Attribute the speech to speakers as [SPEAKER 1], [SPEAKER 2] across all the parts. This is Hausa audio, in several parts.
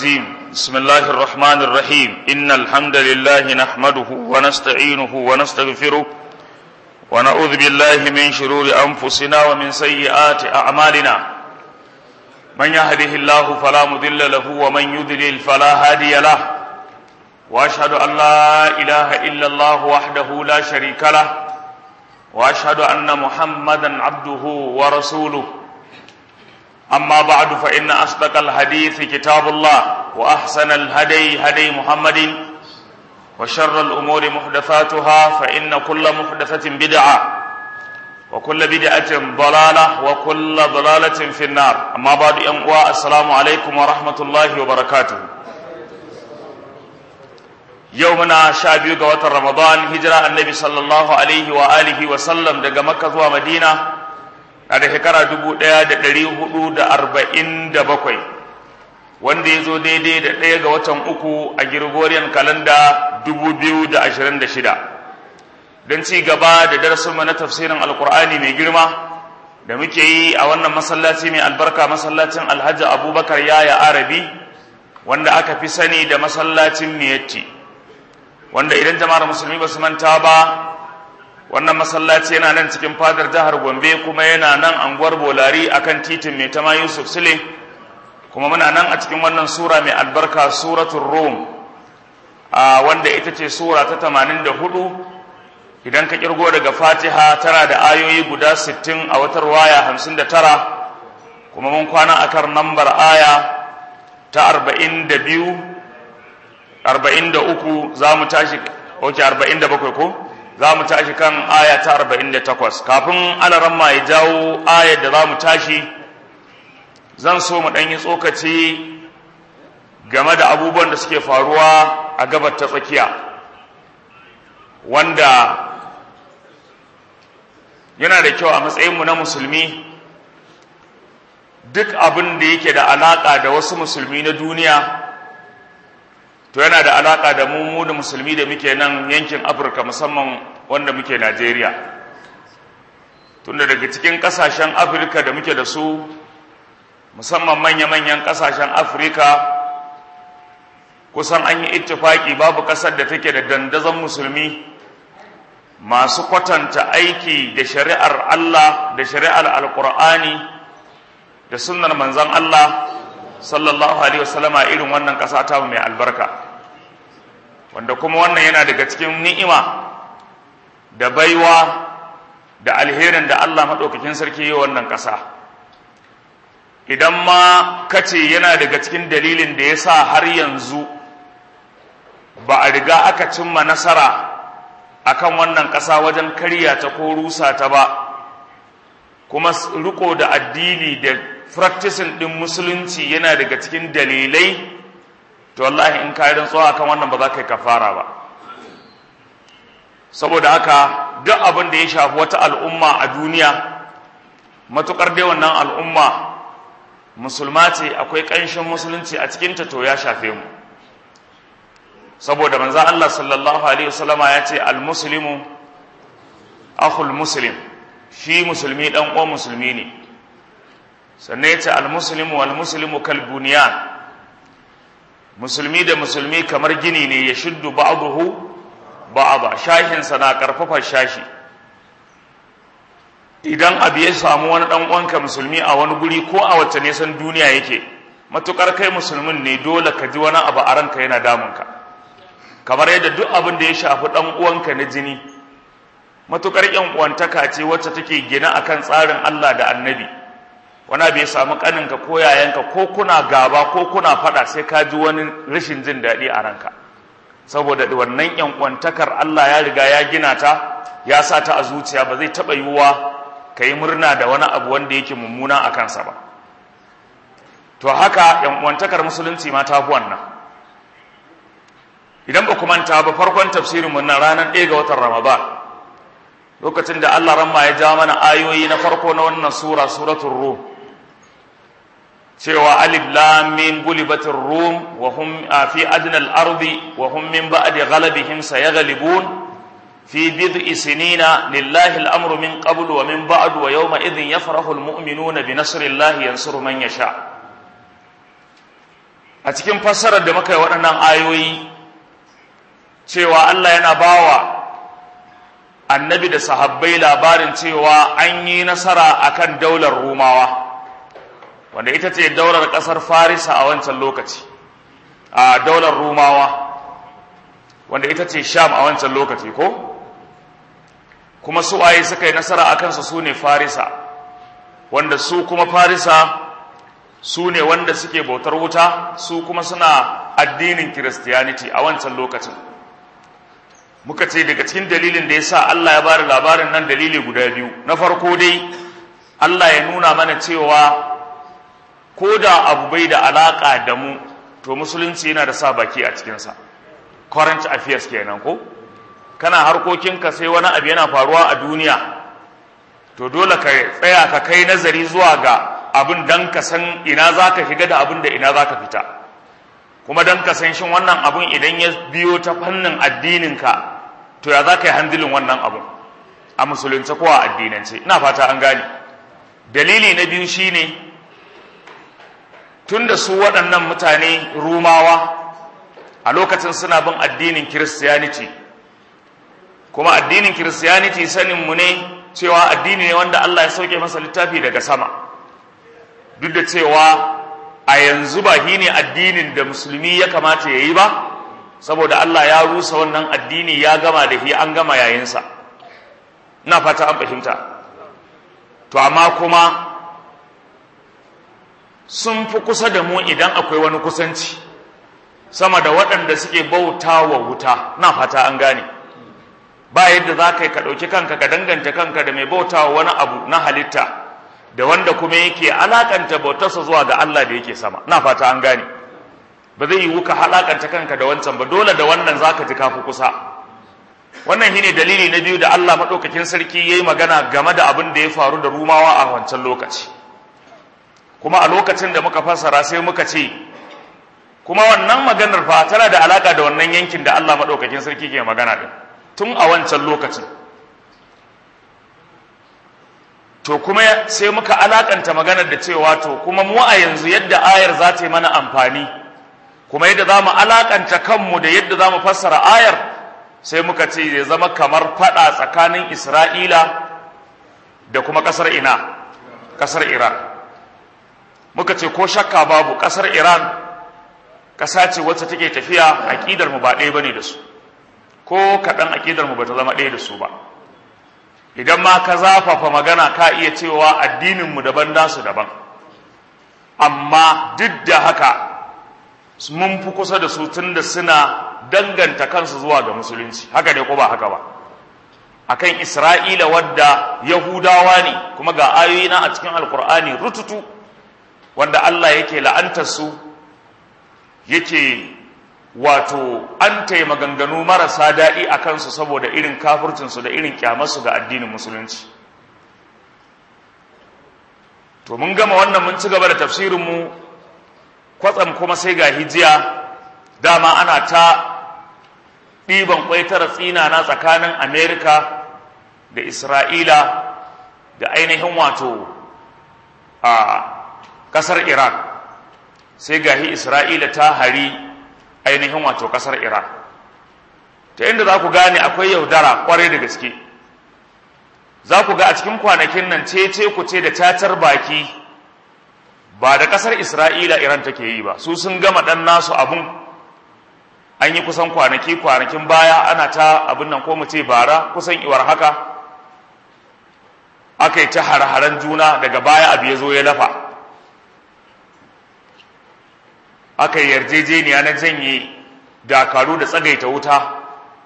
[SPEAKER 1] الرجيم بسم الله الرحمن الرحيم إن الحمد لله نحمده ونستعينه ونستغفره ونعوذ بالله من شرور أنفسنا ومن سيئات أعمالنا من يهده الله فلا مضل له ومن يضلل فلا هادي له وأشهد أن لا إله إلا الله وحده لا شريك له وأشهد أن محمدا عبده ورسوله أما بعد فإن أصدق الحديث كتاب الله وأحسن الهدي هدي محمد وشر الأمور محدثاتها فإن كل محدثة بدعة وكل بدعة ضلالة وكل ضلالة في النار أما بعد أنقوى السلام عليكم ورحمة الله وبركاته يومنا شابيو قوات رمضان هجرة النبي صلى الله عليه وآله وسلم دقى مكة ومدينة a da shekara dubu ɗaya da ɗari hudu da arba'in da bakwai wanda ya zo daidai da ɗaya ga watan uku a Gregorian kalanda dubu biyu da ashirin da shida don ci gaba da darasinmu na tafsirin alkur'ani mai girma da muke yi a wannan masallaci mai albarka masallacin alhaji abubakar yaya arabi wanda aka fi sani da masallacin miyatti wanda idan jama'ar musulmi ba su manta ba wannan masallaci yana nan cikin fadar jihar Gombe kuma yana nan anguwar Bolari akan titin mai tama Yusuf Sule kuma muna nan a cikin wannan sura mai albarka suratul Rum a wanda ita ce sura ta 84 idan ka kirgo daga Fatiha tana da ayoyi guda 60 a watar waya 59 kuma mun kwana akan nambar aya ta 42 43 za mu tashi oke 47 ko za mu tashi kan aya ta arba'in da takwas kafin alaramma ya jawo ayar da za mu tashi zan so mu ɗanyi tsokaci game da abubuwan da suke faruwa a gabar ta tsakiya wanda yana da kyau a matsayinmu na musulmi duk abin da yake da alaƙa da wasu musulmi na duniya to yana da alaka da mu mu da musulmi da muke nan yankin afirka musamman wanda muke najeriya tunda daga cikin kasashen afirka da muke da su musamman manya-manyan kasashen afirka kusan an yi ittifaki babu kasar da take da dandazon musulmi masu kwatanta aiki da shari'ar allah da shari'ar alkur'ani da sunnar manzon allah sallallahu alaihi wasallama irin wannan ƙasa ta mai albarka wanda kuma wannan yana daga cikin ni'ima da baiwa da alherin da Allah maɗaukakin sarki yi wannan ƙasa idan ma kace yana daga cikin dalilin da ya sa har yanzu ba a riga aka cimma nasara akan wannan ƙasa wajen karya ta ko rusa ta ba kuma riko da addini da practicing din musulunci yana daga cikin dalilai to wallahi in ka yi tsawa kan wannan ba za ka yi kafara ba saboda haka duk abin da ya shafi wata al'umma a duniya matukar dai wannan al'umma musulma ce akwai ƙanshin musulunci a cikinta to ya shafe mu saboda manzo Allah sallallahu alaihi wasallama ya ce al-muslimu akhul muslim shi musulmi dan uwan musulmi ne sannan ya ce almuslimu walmuslimu kalbuniyan musulmi da musulmi kamar gini ne ya shuddu ba'dahu ba'da shahinsa na karfafa shashi idan abu ya samu wani dan uwanka musulmi a wani guri ko a wacce nisan duniya yake matukar kai musulmin ne dole ka ji wani abu a ranka yana damunka kamar yadda duk abin da ya shafi dan uwanka na jini matukar yan uwantaka ce wacce take gina akan tsarin Allah da Annabi wani bai samu kaninka ko yayanka ko kuna gaba ko kuna fada sai ka ji wani rashin jin daɗi a ranka saboda wannan yan kwantakar Allah ya riga ya gina ta ya sa ta a zuciya ba zai taɓa yiwuwa ka yi murna da wani abu wanda yake mummuna a kansa ba to haka yan kwantakar musulunci ma ta fi wannan idan ba ku manta ba farkon tafsirinmu na ranar ɗaya ga watan ramadan lokacin da Allah ramma ya ja mana ayoyi na farko na wannan sura suratul rum cewa alif lam mim gulibatir rum wa hum fi adna al-ardi wa hum min ba'di ghalabihim sayaghlibun fi bid'i sinina lillahi al-amru min qabl wa min ba'd wa yawma idhin yafrahu al-mu'minuna bi nasrillahi yansuru man yasha a cikin fassarar da muka yi waɗannan ayoyi cewa Allah yana bawa annabi da sahabbai labarin cewa an yi nasara akan daular rumawa wanda ita ce daular ƙasar farisa a wancan lokaci a daular rumawa wanda ita ce sham a wancan lokaci ko kuma su waye suka yi nasara a kansa su ne farisa wanda su kuma farisa su ne wanda suke bautar wuta su kuma suna addinin christianity a wancan lokacin muka ce daga cikin dalilin da ya sa Allah ya bada labarin nan dalili guda biyu na farko dai Allah ya nuna mana cewa ko da abu bai da alaƙa da mu to musulunci yana da sa baki a cikinsa current affairs kenan ko kana harkokinka sai wani abu yana faruwa a duniya to dole ka tsaya ka kai nazari zuwa ga abin dan ka san ina za ka shiga da abin da ina za ka fita kuma dan ka san shin wannan abin idan ya biyo ta fannin addininka to ya za ka yi handilin wannan abin a musulunci ko a addinance ina fata an gane dalili na biyu shine tun da su waɗannan mutane rumawa a lokacin suna bin addinin kiristiyaniti kuma addinin kiristiyaniti saninmu ne cewa addini ne wanda Allah ya sauke masa littafi daga sama duk da cewa a yanzu ba shi ne addinin da musulmi ya kamata ya yi ba saboda Allah ya rusa wannan addini ya gama da shi an gama yayinsa ina fata an fahimta to amma kuma sun fi kusa da mu idan akwai wani kusanci sama da waɗanda suke bauta wa wuta na fata an gane ba yadda za ka yi ka ɗauki kanka ka danganta kanka da mai bauta wa wani abu na halitta da wanda kuma yake alakanta bautarsa zuwa ga Allah da yake sama na fata an gane ba zai yiwu ka halakanta kanka da wancan ba dole da wannan za ka ji kafi kusa wannan shine dalili na biyu da Allah maɗaukakin sarki ya yi magana game da abin da ya faru da rumawa a wancan lokaci kuma a lokacin da muka fassara sai muka ce kuma wannan maganar fa tana da alaka da wannan yankin da Allah madaukakin sarki ke magana din tun a wancan lokacin to kuma sai muka alakanta maganar da cewa to kuma mu a yanzu yadda ayar za ta yi mana amfani kuma yadda za mu alakanta kanmu da yadda za mu fassara ayar sai muka ce ya zama kamar fada tsakanin Isra'ila da kuma kasar ina kasar Iran muka ce ko shakka babu kasar Iran kasa ce wacce take tafiya aqidar mu ba ɗaya bane da su ko kaɗan aqidar mu bata zama ɗaya da su ba idan ma ka zafafa magana ka iya cewa addinin mu daban nasu daban amma duk da haka mun fi kusa da su tunda suna danganta kansu zuwa ga musulunci haka ne ko ba haka ba akan Isra'ila wadda Yahudawa ne kuma ga ayoyi na a cikin Alkur'ani rututu wanda Allah yake la'antar su yake wato an tayi maganganu marasa daɗi a kansu saboda irin kafircinsu da irin kyamarsu ga addinin musulunci to mun gama wannan mun ci gaba da tafsirinmu kwatsam kuma sai ga hijiya dama ana ta ɗiban ƙwaitar tsina na tsakanin amerika da isra'ila da ainihin wato a ƙasar iran sai gahi isra'ila ta hari ainihin wato ƙasar iran ta inda za ku gane akwai yaudara ƙwarai da gaske za ku ga a cikin kwanakin nan cece ku ce da cacar baki ba da ƙasar isra'ila iran take yi ba su sun gama ɗan nasu abun an yi kusan kwanaki kwanakin baya ana ta abin nan ko mu ce bara kusan iwar haka aka yi ta har-haren juna daga baya abu ya zo ya lafa aka yi yarjejeniya na janye dakaru da tsagaita wuta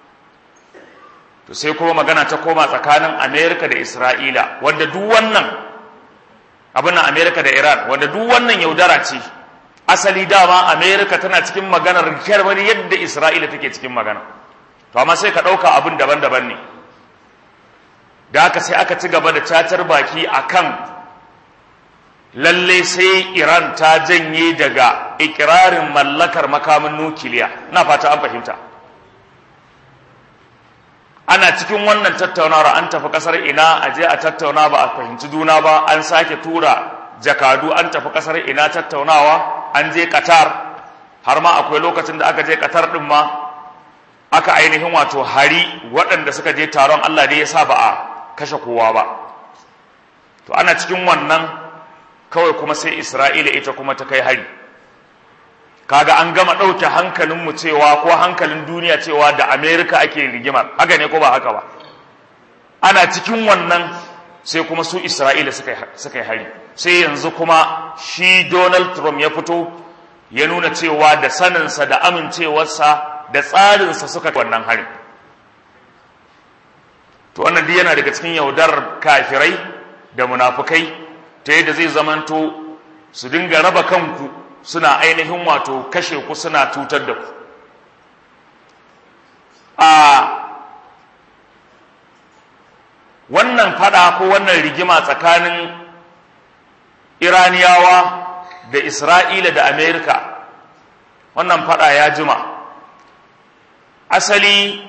[SPEAKER 1] to sai kuma magana ta koma tsakanin amerika da isra'ila wanda duk wannan abin nan amerika da iran wanda duk wannan yaudara ce asali dama amerika tana cikin maganar kyarmar yadda isra'ila take cikin magana to amma sai ka ɗauka abin daban-daban ne da haka sai aka ci gaba da cacar baki akan lalle sai iran ta janye daga ikirarin mallakar makamin nukiliya na fata an fahimta ana cikin wannan tattaunawar an tafi kasar ina a je a tattauna ba a fahimci juna ba an sake tura jakadu an tafi kasar ina tattaunawa an je qatar har ma akwai lokacin da aka je katar ɗin ma aka ainihin wato hari waɗanda suka je taron Allah dai ya sa ba a kashe kowa ba to ana cikin wannan kawai kuma sai Isra'ila ita kuma ta kai hari kaga an gama ɗauke hankalinmu cewa ko hankalin duniya cewa da Amerika ake rigimar haka ne ko ba haka ba ana cikin wannan sai kuma su Isra'ila suka yi hari sai yanzu kuma shi Donald Trump ya fito ya nuna cewa da saninsa da amincewarsa da tsarinsa suka wannan hari to wannan duk yana daga cikin yaudar kafirai da munafukai ta yadda zai zamanto su dinga raba kanku suna ainihin wato kashe ku suna tutar da ku a wannan fada ko wannan rigima tsakanin iraniyawa da isra'ila da amerika wannan fada ya jima asali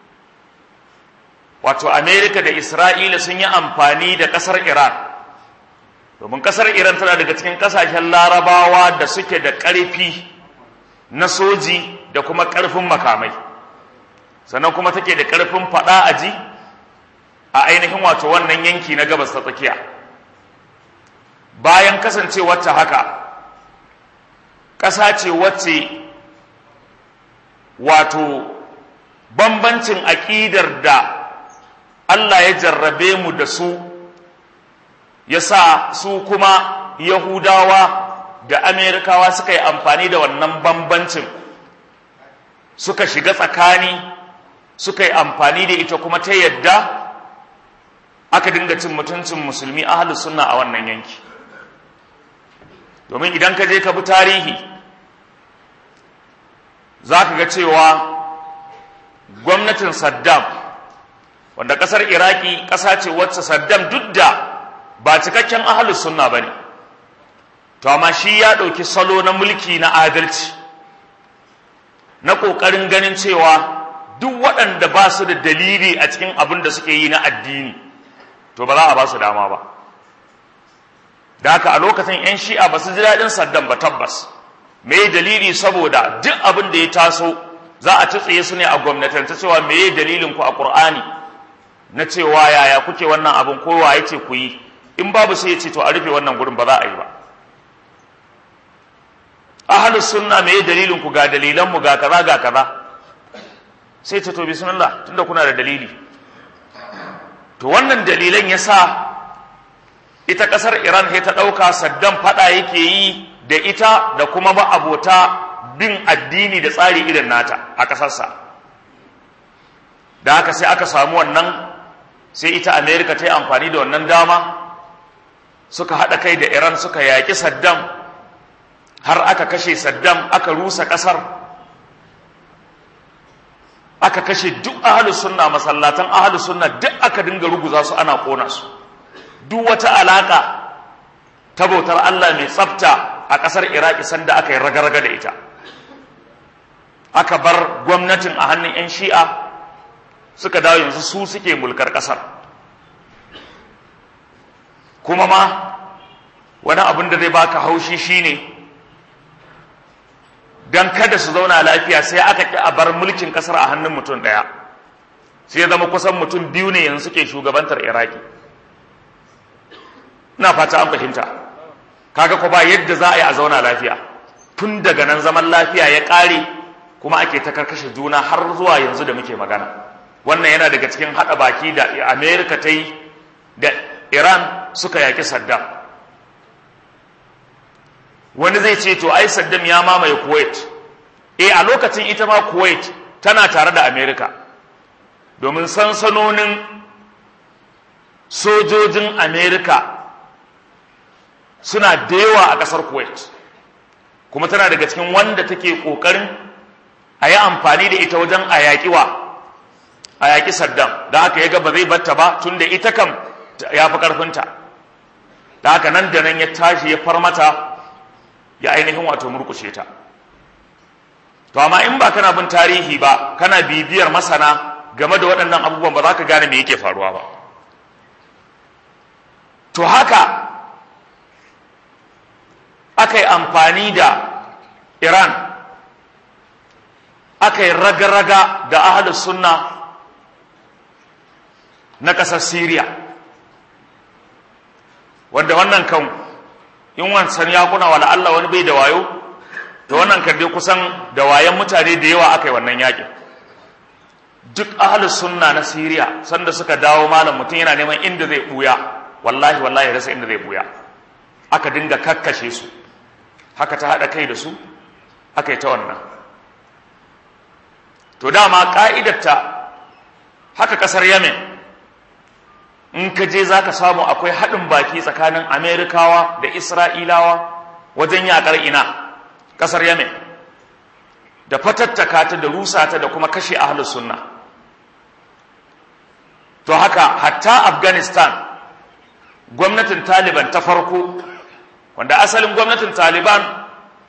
[SPEAKER 1] wato amerika da isra'ila sun yi amfani da kasar iran domin kasar iran tana daga cikin kasashen larabawa da suke da ƙarfi na soji da kuma ƙarfin makamai sannan kuma take da ƙarfin faɗa aji a ainihin wato wannan yanki na gabas ta tsakiya bayan kasancewar ta haka ƙasa ce wacce wato bambancin aƙidar da Allah ya jarrabe mu da su ya sa su kuma Yahudawa da Amerikawa suka yi amfani da wannan bambancin suka shiga tsakani suka yi amfani da ita kuma ta yadda aka dinga cin mutuncin musulmi ahalus sunna a wannan yanki domin idan ka je ka bi tarihi za ka ga cewa gwamnatin saddam wanda ƙasar iraki ƙasa ce wacce saddam duk da ba cikakken ahalus sunna ba ne to amma shi ya ɗauki salo na mulki na adalci na ƙoƙarin ganin cewa duk waɗanda ba su da dalili a cikin abin da suke yi na addini to ba za a ba su dama ba da haka a lokacin 'yan shi'a ba su ji daɗin saddam ba tabbas me dalili saboda duk abin da ya taso za a tsaye su ne a gwamnatance cewa me dalilin ku a ƙur'ani na cewa yaya kuke wannan abin kowa ya ce ku yi in babu sai ya ce to a rufe wannan gurin ba za a yi ba ahalus sunna me dalilin ku ga dalilan mu ga kaza ga kaza sai ce to bismillah tunda kuna da dalili to wannan dalilan yasa ita kasar Iran sai ta dauka Saddam fada yake yi da ita da kuma ba abota bin addini da tsari irin nata a kasarsa da haka sai aka samu wannan sai ita America ta yi amfani da wannan dama suka haɗa kai da Iran suka yaƙi Saddam har aka kashe Saddam aka rusa ƙasar aka kashe duk ahlus sunna masallatan ahlus sunna duk aka dinga ruguza su ana kona su duk wata alaka ta bautar Allah mai tsafta a ƙasar Iraki sanda aka yi raga-raga da ita aka bar gwamnatin a hannun 'yan shi'a suka dawo yanzu su suke mulkar ƙasar kuma ma wani abin da zai baka haushi shine dan kada su zauna lafiya sai aka ki a bar mulkin kasar a hannun mutum daya sai ya zama kusan mutum biyu ne yanzu suke shugabantar iraki ina fata an fahimta kaga ko ba yadda za a yi a zauna lafiya tun daga nan zaman lafiya ya ƙare kuma ake ta karkashe juna har zuwa yanzu da muke magana wannan yana daga cikin haɗa baki da amerika ta yi da iran suka yaƙi saddam wani zai ce to ai saddam ya mamaye kuwait eh a lokacin ita ma kuwait tana tare da amerika domin sansanonin sojojin amerika suna da yawa a ƙasar kuwait kuma tana daga cikin wanda take ƙoƙarin a yi amfani da ita wajen a yaƙi wa a yaƙi saddam da haka ya ga ba zai batta ba tun da ita kam ya fi ƙarfinta da haka nan da nan ya tashi ya farmata ya ainihin wato murkushe ta to amma in ba kana bin tarihi ba kana bibiyar masana game da waɗannan abubuwan ba za ka gane me yake faruwa ba to haka aka yi amfani da iran aka yi raga-raga da ahalus sunna na ƙasar Siriya wanda wannan kan in wancan ya kuna wala Allah wani bai da wayo da wannan kan dai kusan da wayan mutane da yawa aka yi wannan yakin duk ahalus sunna na Siriya sanda suka dawo malam mutum yana neman inda zai buya wallahi wallahi rasa inda zai buya aka dinga kakkashe su haka ta haɗa kai da su aka yi ta wannan to dama ƙa'idarta haka ƙasar yemen in ka je za ka samu akwai haɗin baki tsakanin amerikawa da isra'ilawa wajen yaƙar ina ƙasar yemen da fatattaka ta da rusa ta da kuma kashe ahlus sunna to haka hatta afghanistan gwamnatin taliban ta farko wanda asalin gwamnatin taliban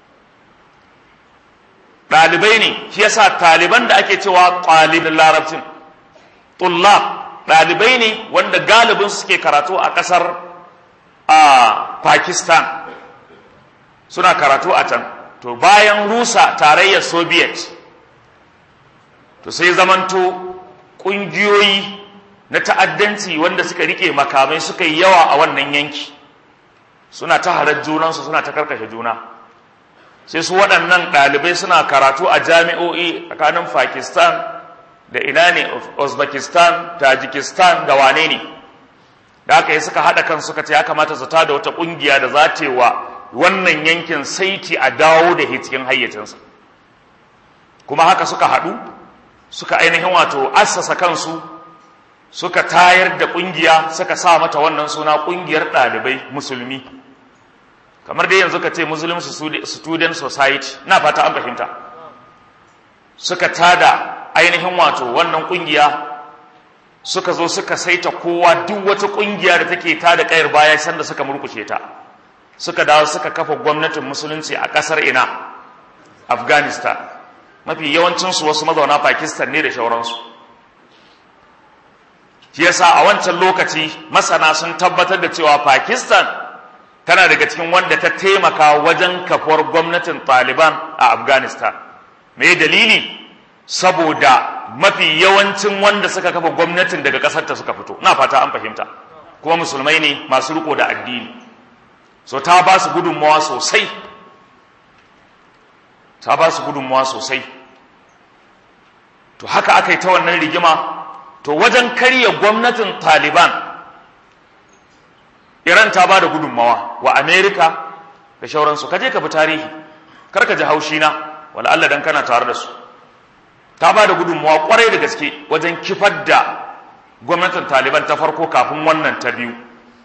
[SPEAKER 1] ɗalibai ne shi yasa taliban da ake cewa ɗalibin larabcin tullab ɗalibai ne wanda galibin suke karatu a ƙasar a pakistan suna karatu a can to bayan rusa tarayyar soviet to sai zamanto ƙungiyoyi na ta'addanci wanda suka rike makamai suka yi yawa a wannan yanki suna ta harar junansu suna ta karkashe juna sai su waɗannan ɗalibai suna karatu a jami'o'i tsakanin pakistan da ina ne uzbekistan tajikistan da wane ne da aka yi suka haɗa kan suka ce ya kamata su da wata ƙungiya da za ta wa wannan yankin saiti a dawo da cikin hayyacinsa kuma haka suka haɗu suka ainihin wato assasa kansu suka tayar da ƙungiya suka sa mata wannan suna ƙungiyar ɗalibai musulmi kamar dai yanzu ka ce muslim student society na fata an fahimta suka tada ainihin wato wannan ƙungiya suka zo suka saita kowa duk wata ƙungiya da take tada ƙayar baya sanda suka murkushe ta suka dawo suka kafa gwamnatin musulunci a ƙasar ina afghanistan mafi yawancinsu wasu mazauna pakistan ne da shauransu shi yasa a wancan lokaci masana sun tabbatar da cewa Pakistan tana daga cikin wanda ta taimaka wajen kafuwar gwamnatin Taliban a Afghanistan me dalili saboda mafi yawancin wanda suka kafa gwamnatin daga ƙasar ta suka fito ina fata an fahimta kuma musulmai ne masu riko da addini so ta ba su gudunmawa sosai ta ba su gudunmawa sosai to haka aka yi ta wannan rigima to wajen karya gwamnatin taliban iran ta ba da gudunmawa wa amerika da shauransu kaje ka bi tarihi karka ji haushi na wala Allah dan kana tare da su ta ba da gudunmawa kwarai da gaske wajen kifar da gwamnatin taliban ta farko kafin wannan ta biyu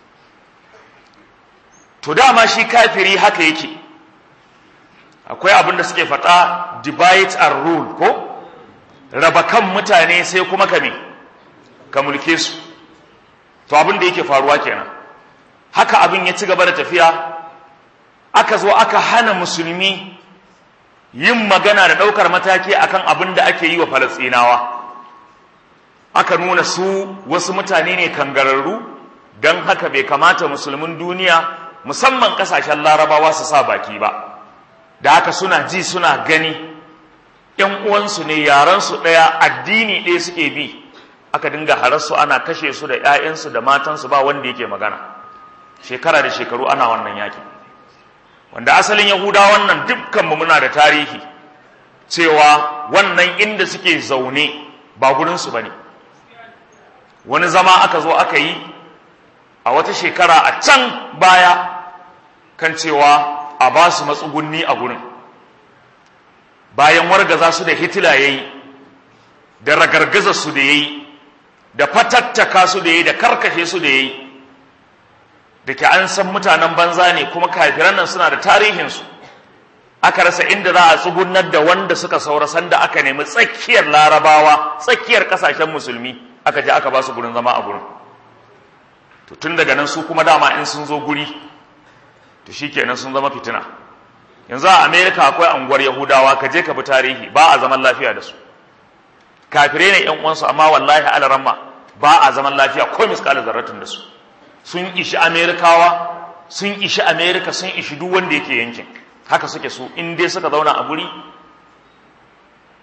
[SPEAKER 1] to dama shi kafiri haka yake akwai abin da suke faɗa divide and rule ko raba kan mutane sai kuma ka me ka mulke su to abin da yake faruwa kenan haka abin ya ci gaba da tafiya aka zo aka hana musulmi yin magana da ɗaukar mataki akan abin da ake yi wa falastinawa aka nuna su wasu mutane ne kangararru don haka bai kamata musulmin duniya musamman ƙasashen larabawa su sa baki ba da haka suna ji suna gani ‘yan uwansu ne yaransu ɗaya addini ɗaya suke bi aka dinga hararsu ana kashe su da ‘ya'yansu da matansu ba wanda yake magana shekara da shekaru ana wannan yaki wanda asalin yahuda wannan dukkanmu muna da tarihi cewa wannan inda suke zaune ba gurinsu ba ne wani zama aka zo aka yi a wata shekara a can baya kan cewa a ba su matsugunni a gurin bayan wargaza su da hitila ya yi da ragargaza su da ya yi da fatattaka su da ya yi da karkashe su da ya yi da ke an san mutanen banza ne kuma kafiran nan suna da tarihinsu aka rasa inda za a tsugunar da wanda suka saura sanda aka nemi tsakiyar larabawa tsakiyar kasashen musulmi aka je aka ba su gurin zama a gurin to tun daga nan su kuma dama in sun zo guri to shikenan sun zama fitina yanzu a america akwai anguwar yahudawa ka je ka bi tarihi ba a zaman lafiya da su kafire ne yan uwansu amma wallahi alaramma ba a zaman lafiya ko miskalin zarratin da su sun ishi amerikawa sun ishi america sun ishi duk wanda yake yankin haka suke su in dai suka zauna a guri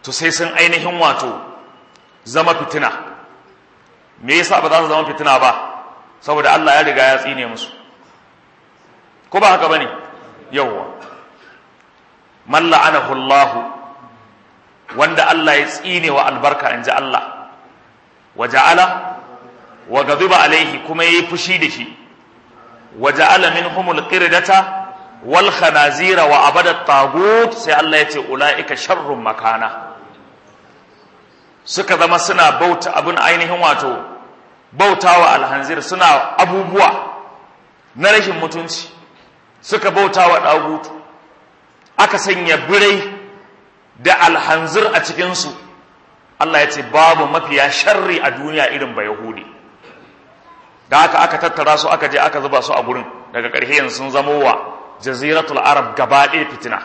[SPEAKER 1] to sai sun ainihin wato zama fitina me yasa ba za su zama fitina ba saboda Allah ya riga ya tsine musu ko ba haka bane yawwa man la'anahu Allah wanda Allah ya tsine wa albarka inji Allah wa ja'ala wa ghadiba alaihi kuma yayi fushi da shi wa ja'ala minhumul qirdata wal khanazira wa abada tagut sai Allah ya ce ulaika sharrun makana suka zama suna bauta abin ainihin wato bautawa alhanzir suna abubuwa na rashin mutunci suka bautawa dagutu aka sanya birai da alhanzir a cikinsu Allah ya ce babu mafiya sharri a duniya irin ba Yahudi da haka aka tattara su aka je aka zuba su a gurin daga ƙarshe yanzu sun zamo wa jaziratul arab gaba ɗaya fitina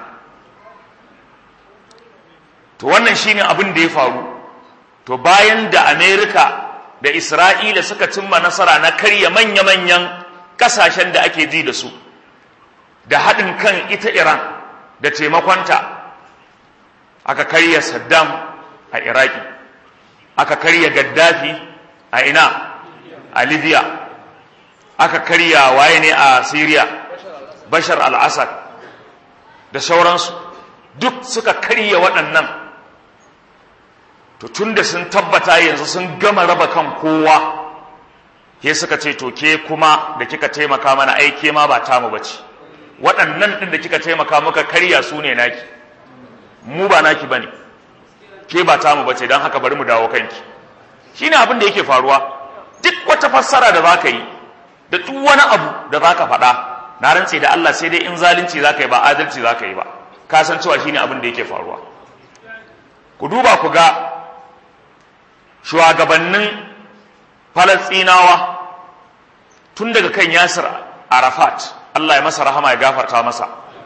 [SPEAKER 1] to wannan shine abin da ya faru to bayan da amerika da isra'ila suka cimma nasara na karya manya-manyan ƙasashen da ake ji da su da haɗin kan ita iran da taimakonta aka karya saddam a iraki aka karya gaddafi a ina a libya aka karya waye ne a syria bashar al-assad da sauransu duk suka karya waɗannan to tun da sun tabbata yanzu sun gama raba kan kowa ke suka ce to ke kuma da kika taimaka mana aike ma ba tamu bace waɗannan ɗin da kika taimaka muka karya su ne naki mu ba naki bane ke ba tamu bace don haka bari mu dawo kanki shine abin da yake faruwa duk wata fassara da zaka yi da duk wani abu da zaka faɗa na rantse da Allah sai dai in zalunci zaka yi ba adalci zaka yi ba ka san cewa shine abin da yake faruwa ku duba ku ga shugabannin Falastinawa tun daga kan Yasir Arafat Allah ya masa rahama ya gafarta masa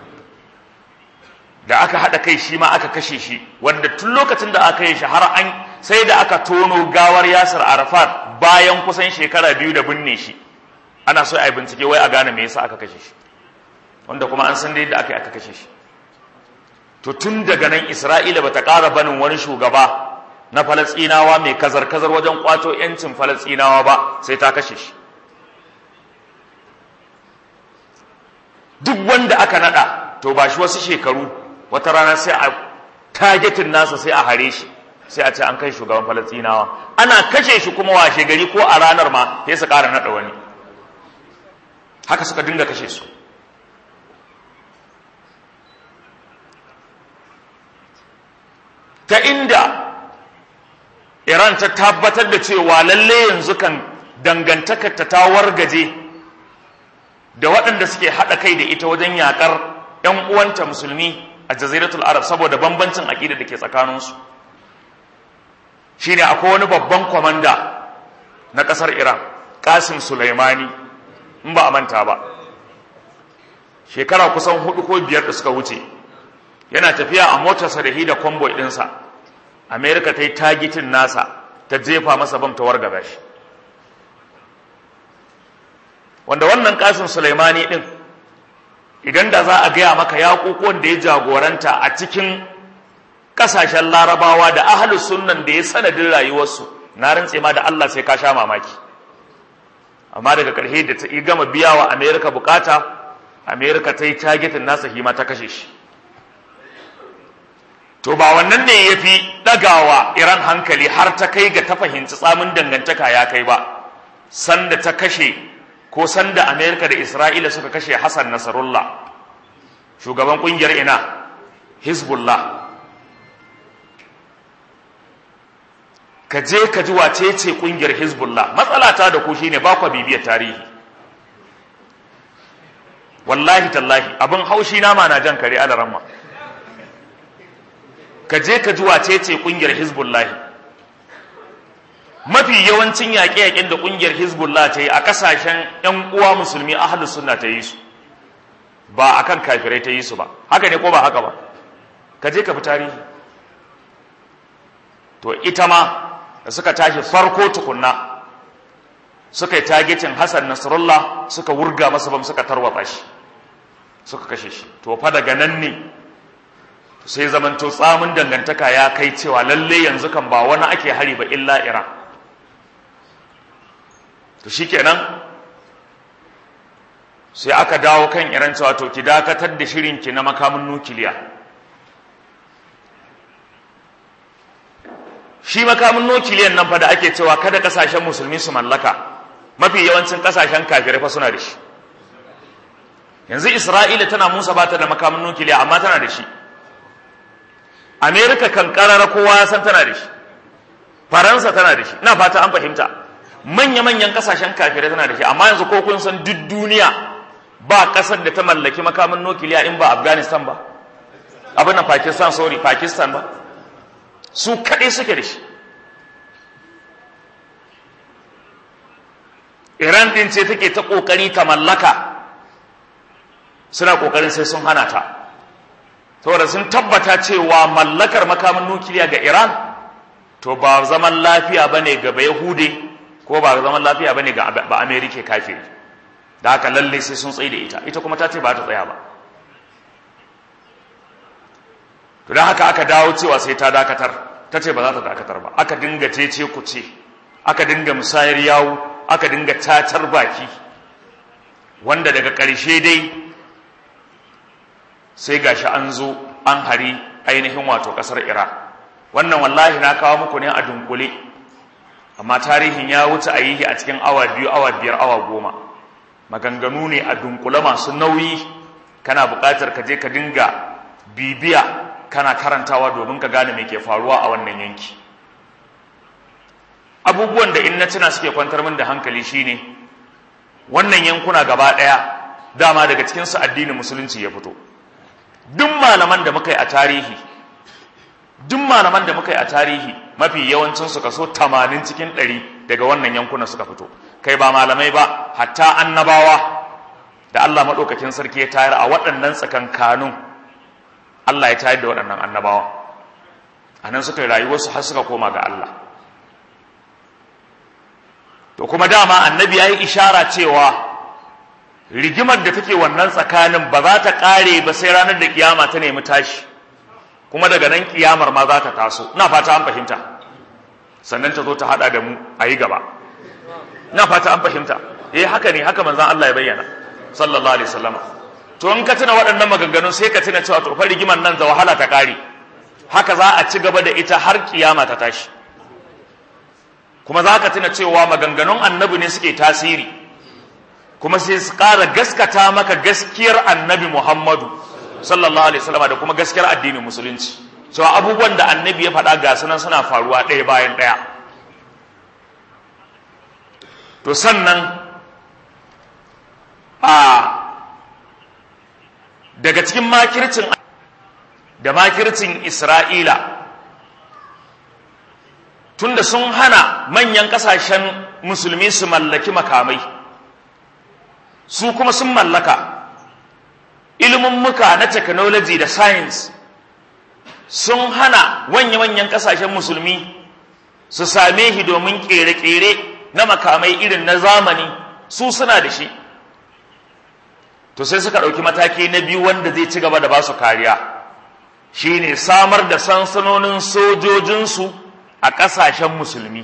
[SPEAKER 1] da aka haɗa kai shi ma aka kashe shi wanda tun lokacin da aka yi shi har an sai da aka tono gawar Yasir Arafat bayan kusan shekara biyu da binne shi ana so a yi bincike wai a gane me yasa aka kashe shi wanda kuma an san da yadda aka yi aka kashe shi to tun daga nan Isra'ila bata ƙara banin wani shugaba na Falasɗinawa mai kazar-kazar wajen kwato ‘yancin Falasɗinawa ba sai ta kashe shi. Duk wanda aka naɗa, to ba shi wasu shekaru, wata rana sai a targetin nasa sai a hare shi, sai a ce an kai shugaban Falasɗinawa. Ana kashe shi kuma washe gari ko a ranar ma sai su ƙara naɗa wani. Haka suka dinga kashe su. Ta inda Iran ta tabbatar da cewa lalle yanzu kan dangantakar ta ta wargaje da waɗanda suke haɗa kai da ita wajen yaƙar ‘yan uwanta musulmi a jaziratul arab saboda bambancin aƙida da ke tsakaninsu shine akwai wani babban kwamanda na ƙasar iran ƙasim sulaimani in ba a manta ba shekara kusan hudu ko biyar da suka wuce yana tafiya a motarsa da hida kwamboi ɗinsa amerika ta yi tagitin nasa ta jefa masa bam ta wargaza shi wanda wannan kasin sulaimani din idan da za a gaya maka yaƙuƙuwan da ya jagoranta a cikin ƙasashen larabawa da ahalus sunnan da ya sanadin rayuwarsu na rantse ma da Allah sai ka sha mamaki amma daga ƙarshe da ta gama biya wa amerika bukata amerika ta yi tagitin nasa hima ta kashe shi to ba wannan ne ya fi ɗagawa iran hankali har ta kai ga ta fahimci tsamin dangantaka ya kai ba sanda ta kashe ko sanda amerika da isra'ila suka kashe hassan nasarullah shugaban ƙungiyar ina hezbollah ka je ka ji wace ce ƙungiyar hezbollah matsala ta da ku shine ba kwa bibiyar tarihi wallahi tallahi abin haushi nama na jan kare alaramma ka je ka ji wace ce kungiyar hizbullahi mafi yawancin yaƙe-yaƙen da kungiyar hizbullah ta yi a ƙasashen 'yan uwa musulmi ahlus sunna ta yi su ba akan kafirai ta yi su ba haka ne ko ba haka ba ka je ka fi tarihi to ita ma da suka tashi farko tukunna suka yi tagetin hassan nasrullah suka wurga masa bam suka tarwatsa shi suka kashe shi to fa daga nan ne sai zamanto tsamin dangantaka ya kai cewa lalle yanzu kan ba wani ake hari ba illa iran to shikenan sai aka dawo kan iran cewa to ki dakatar da shirinki na makamin nukiliya shi makamin nukiliyan nan fa da ake cewa kada kasashen musulmi su mallaka mafi yawancin kasashen kafirai fa suna da shi yanzu isra'ila tana musa ba ta da makamin nukiliya amma tana da shi amerika kan karara kowa ya san tana da shi faransa tana da shi ina fata an fahimta manya-manyan kasashen kafirai tana da shi amma yanzu ko kun san duk duniya ba kasar da ta mallaki makamin nukiliya in ba afghanistan ba abin nan pakistan sorry pakistan ba su kaɗai suke da shi iran ɗin ce take ta ƙoƙari ta mallaka suna ƙoƙarin sai sun hana ta saboda sun tabbata cewa mallakar makamin nukiliya ga iran to ba zaman lafiya ba ne ga yahude ko ba zaman lafiya ba ne ga ba amerika kafiri da haka lalle sai sun tsaye da ita ita kuma ta ce ba ta tsaya ba to don haka aka dawo cewa sai ta dakatar ta ce ba za ta dakatar ba aka dinga cece ku ce aka dinga musayar yawu aka dinga cacar baki wanda daga ƙarshe dai sai gashi an zo an hari ainihin wato ƙasar Iran wannan wallahi na kawo muku ne a dunkule amma tarihin ya wuce a yi a cikin awa biyu awa biyar awa goma maganganu ne a dunkule masu nauyi kana buƙatar ka je ka dinga bibiya kana karantawa domin ka gane me ke faruwa a wannan yanki abubuwan da in na tuna suke kwantar min da hankali shine wannan yankuna gaba ɗaya dama daga cikinsu addinin musulunci ya fito duk malaman da muka yi a tarihi duk malaman da muka yi a tarihi mafi yawancin su kaso 80 cikin 100 daga wannan yankunan suka fito kai ba malamai ba hatta annabawa da Allah madaukakin sarki ya tayar a waɗannan tsakankanun Allah ya tayar da waɗannan annabawa anan suka yi rayuwarsu har suka koma ga Allah to kuma dama annabi ya yi ishara cewa rigimar da take wannan tsakanin ba za ta ƙare ba sai ranar da kiyama ta nemi tashi kuma daga nan kiyamar ma za ta taso ina fata an fahimta sannan ta zo ta hada da mu a yi gaba ina fata an fahimta eh haka ne haka manzon Allah ya bayyana sallallahu alaihi wasallam to in ka tuna waɗannan maganganun sai ka tuna cewa to fa rigimar nan da wahala ta ƙare haka za a ci gaba da ita har kiyama ta tashi kuma za ka tuna cewa maganganun annabi ne suke tasiri kuma sai su ƙara gaskata maka gaskiyar annabi Muhammadu sallallahu alaihi wasallam da kuma gaskiyar addinin musulunci cewa abubuwan da annabi ya faɗa ga sunan suna faruwa ɗaya bayan ɗaya to sannan a daga cikin makircin da makircin Isra'ila tunda sun hana manyan ƙasashen musulmi su mallaki makamai su kuma sun mallaka muka na technology da science sun hana wanya-wanyan kasashen musulmi su same shi domin kere-kere na makamai irin na zamani su suna da shi to sai suka ɗauki mataki na biyu wanda zai ci gaba da ba su kariya shine samar da sansanonin sojojinsu a ƙasashen musulmi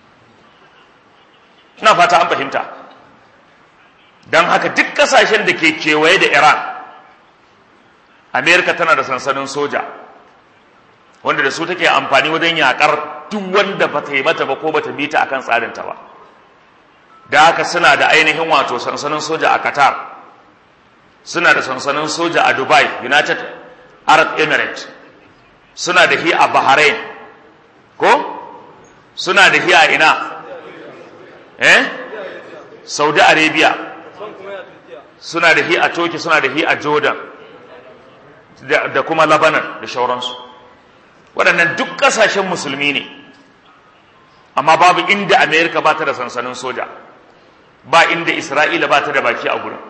[SPEAKER 1] ina fata an fahimta don haka duk kasashen da ke kewaye da iran amerika tana da sansanin soja wanda da su take amfani wajen yakar duk wanda ba ta yi mata ba ko ba ta bi ta akan tsarinta ba da haka suna da ainihin wato sansanin soja a qatar suna da sansanin soja a dubai united arab emirates suna da hi a bahrain ko suna da hi a ina eh saudi arabia suna da hi a Turkey suna da hi a Jordan da kuma Lebanon da shauransu waɗannan duk ƙasashen musulmi ne amma babu inda Amerika ba ta da sansanin soja ba inda Isra'ila ba ta da baki a gurin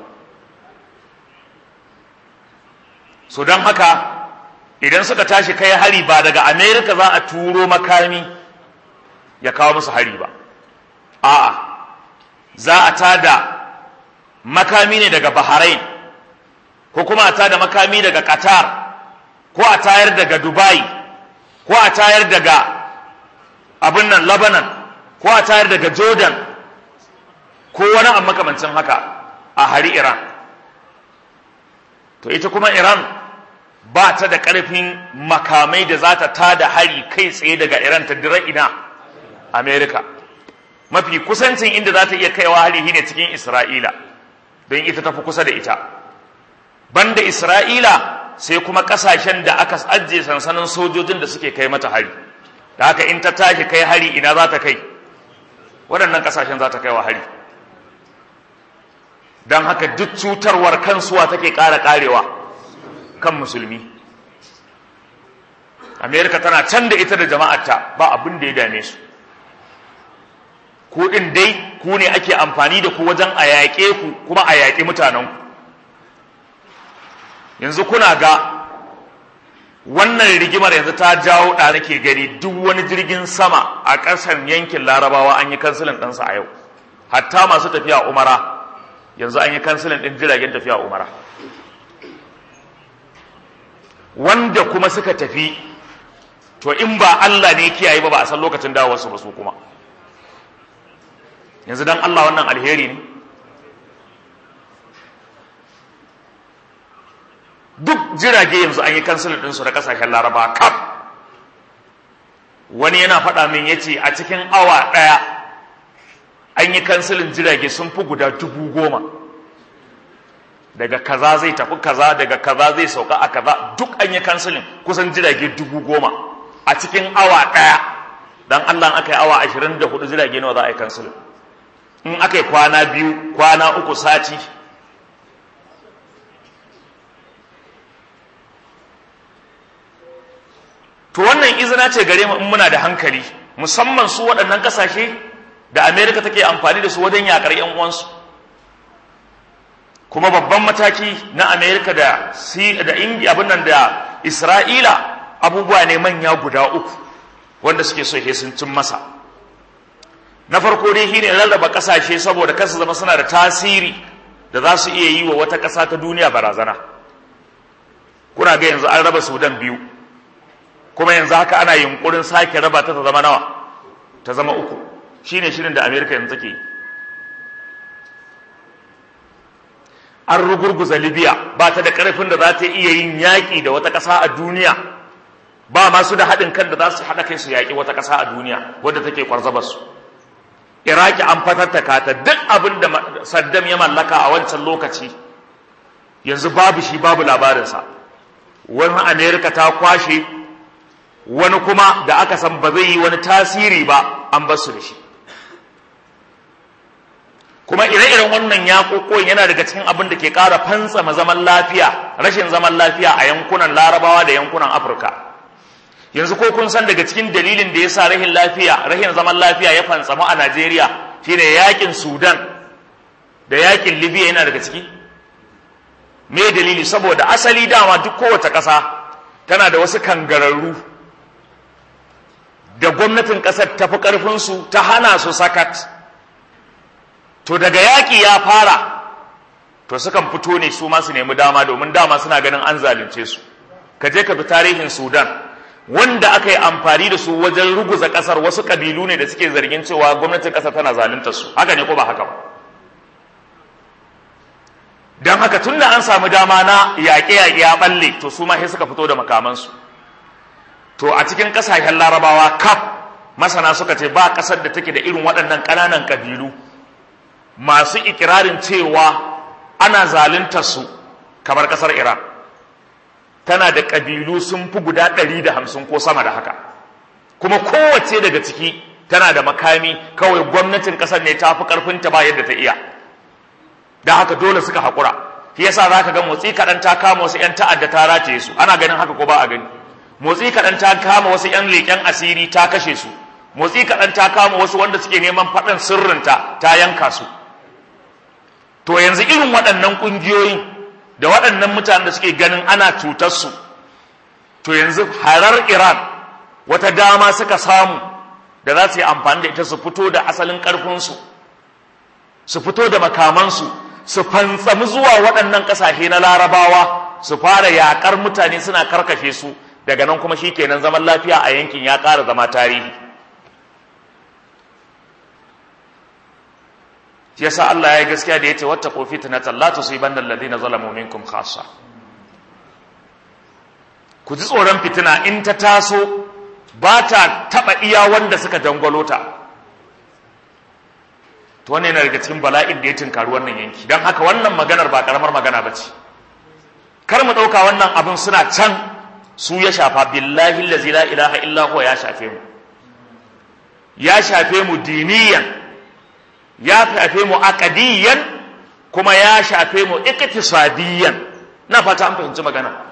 [SPEAKER 1] so don haka idan suka tashi kai hari ba daga Amerika za a turo makami ya kawo musu hari ba a'a za a tada makami ne daga Bahrain ko kuma a tada makami daga Qatar ko a tayar daga dubai ko a tayar daga abin nan lebanon ko a tayar daga jordan ko wani a makamancin haka a hari iran to ita kuma iran ba ta da ƙarfin makamai da za ta tada hari kai tsaye daga iran ta dira ina america mafi kusancin inda za ta iya kaiwa hari ne cikin isra'ila don ita tafi kusa da ita banda isra'ila sai kuma kasashen da aka ajiye sansanin sojojin da suke kai mata hari da haka in ta tashi kai hari ina za ta kai waɗannan kasashen za ta kai wa hari don haka duk cutarwar kansuwa take ƙara ƙarewa kan musulmi amerika tana can da ita da jama'arta ba abin da ya dame su ku ɗin dai ku ne ake amfani da ku wajen a yaƙe ku kuma a yaƙi mutanenku yanzu kuna ga wannan rigimar yanzu ta jawo da nake gani duk wani jirgin sama a ƙasar yankin larabawa an yi kansilin ɗansa a yau hatta masu tafiya umara yanzu an yi kansilin ɗin jiragen tafiya umara wanda kuma suka tafi to in ba Allah ne kiyaye ba ba a san lokacin dawowarsu ba su kuma yanzu dan Allah wannan alheri ne duk jirage yanzu an yi kansilin ɗinsu da ƙasashen laraba kaf wani yana faɗa min ya ce a cikin awa ɗaya an yi kansilin jirage sun fi guda dubu goma daga kaza zai tafi kaza daga kaza zai sauka a kaza duk an yi kansilin kusan jirage dubu goma a cikin awa ɗaya don allah aka yi awa ashirin da hudu jirage nawa za a yi kansilin in aka yi kwana biyu kwana uku sati to wannan izina ce gare mu in muna da hankali musamman su waɗannan ƙasashe da amerika take amfani da su wajen yaƙar yan uwansu kuma babban mataki na amerika da da indiya abin nan da isra'ila abubuwa ne manya guda uku wanda suke so sun cin masa na farko dai shine rarraba ƙasashe saboda kasa zama suna da tasiri da za su iya yi wa wata ƙasa ta duniya barazana kuna ga yanzu an raba sudan biyu kuma yanzu haka ana yunkurin sake raba ta ta zama nawa ta zama uku shine shirin da amerika yanzu take an rugurguza libya ba ta da karfin da za ta iya yin yaƙi da wata ƙasa a duniya ba masu da haɗin kan da za su haɗa kai su yaƙi wata ƙasa a duniya wadda take kwarzabar su iraki an fatattaka ta duk abin da saddam ya mallaka a wancan lokaci yanzu babu shi babu labarinsa wani amerika ta kwashe wani kuma da aka san ba zai yi wani tasiri ba an basu da shi kuma ire-iren wannan yaƙoƙon yana daga cikin abin da ke ƙara fantsama zaman lafiya rashin zaman lafiya a yankunan larabawa da yankunan afirka yanzu ko kun san daga cikin dalilin da ya sa rahin lafiya rahin zaman lafiya ya fantsamu a najeriya shine yaƙin sudan da yaƙin libya yana daga ciki me dalili saboda asali dama duk kowace ƙasa tana da wasu kangararru da gwamnatin ƙasar ta fi ƙarfinsu ta hana su sakat to daga yaƙi ya fara to sukan fito ne su ma su nemi dama domin dama suna ganin an zalunce su ka je ka bi tarihin sudan wanda aka yi amfani da su wajen ruguza ƙasar wasu ƙabilu ne da suke zargin cewa gwamnatin ƙasar tana zalunta su haka ne ko ba haka ba don haka tun da an samu dama na yaƙe-yaƙe ya ɓalle to su ma sai suka fito da makamansu to a cikin ƙasashen larabawa kaf masana suka ce ba ƙasar da take da irin waɗannan ƙananan ƙabilu masu ikirarin cewa ana zaluntar su kamar ƙasar iran tana da ƙabilu sun fi guda ɗari da hamsin ko sama da haka kuma kowace daga ciki tana da makami kawai gwamnatin ƙasar ne ta fi ƙarfinta ba yadda ta iya da haka dole suka haƙura shi yasa za ka ga motsi kaɗan ta kama wasu 'yan ta'adda ta rataye su ana ganin haka ko ba a gani motsi kaɗan ta kama wasu 'yan leƙen asiri ta kashe su motsi kaɗan ta kama wasu wanda suke neman faɗin sirrinta ta yanka su to yanzu irin waɗannan ƙungiyoyin da waɗannan mutanen da suke ganin ana cutar su to yanzu harar iran wata dama suka samu da za su yi amfani da ita su fito da asalin ƙarfinsu su fito da makamansu su fantsami zuwa waɗannan ƙasashe na larabawa su fara yakar mutane suna karkashe su daga nan kuma shikenan zaman lafiya a yankin ya ƙara zama tarihi shi yasa Allah ya yi gaskiya da yace wattaqu fitnatan la tusibanna alladhina zalamu minkum khassa ku ji tsoron fitina in ta taso ba ta taba iya wanda suka dangwalo ta to wannan yana daga cikin bala'in da ya tinkari wannan yanki don haka wannan maganar ba karamar magana ba ce kar mu ɗauka wannan abin suna can su ya shafa billahi lazi la ilaha illa huwa ya shafe mu ya shafe mu diniyan ya shafe mu aqadiyan kuma ya shafe mu iktisadiyan na fata an fahimci magana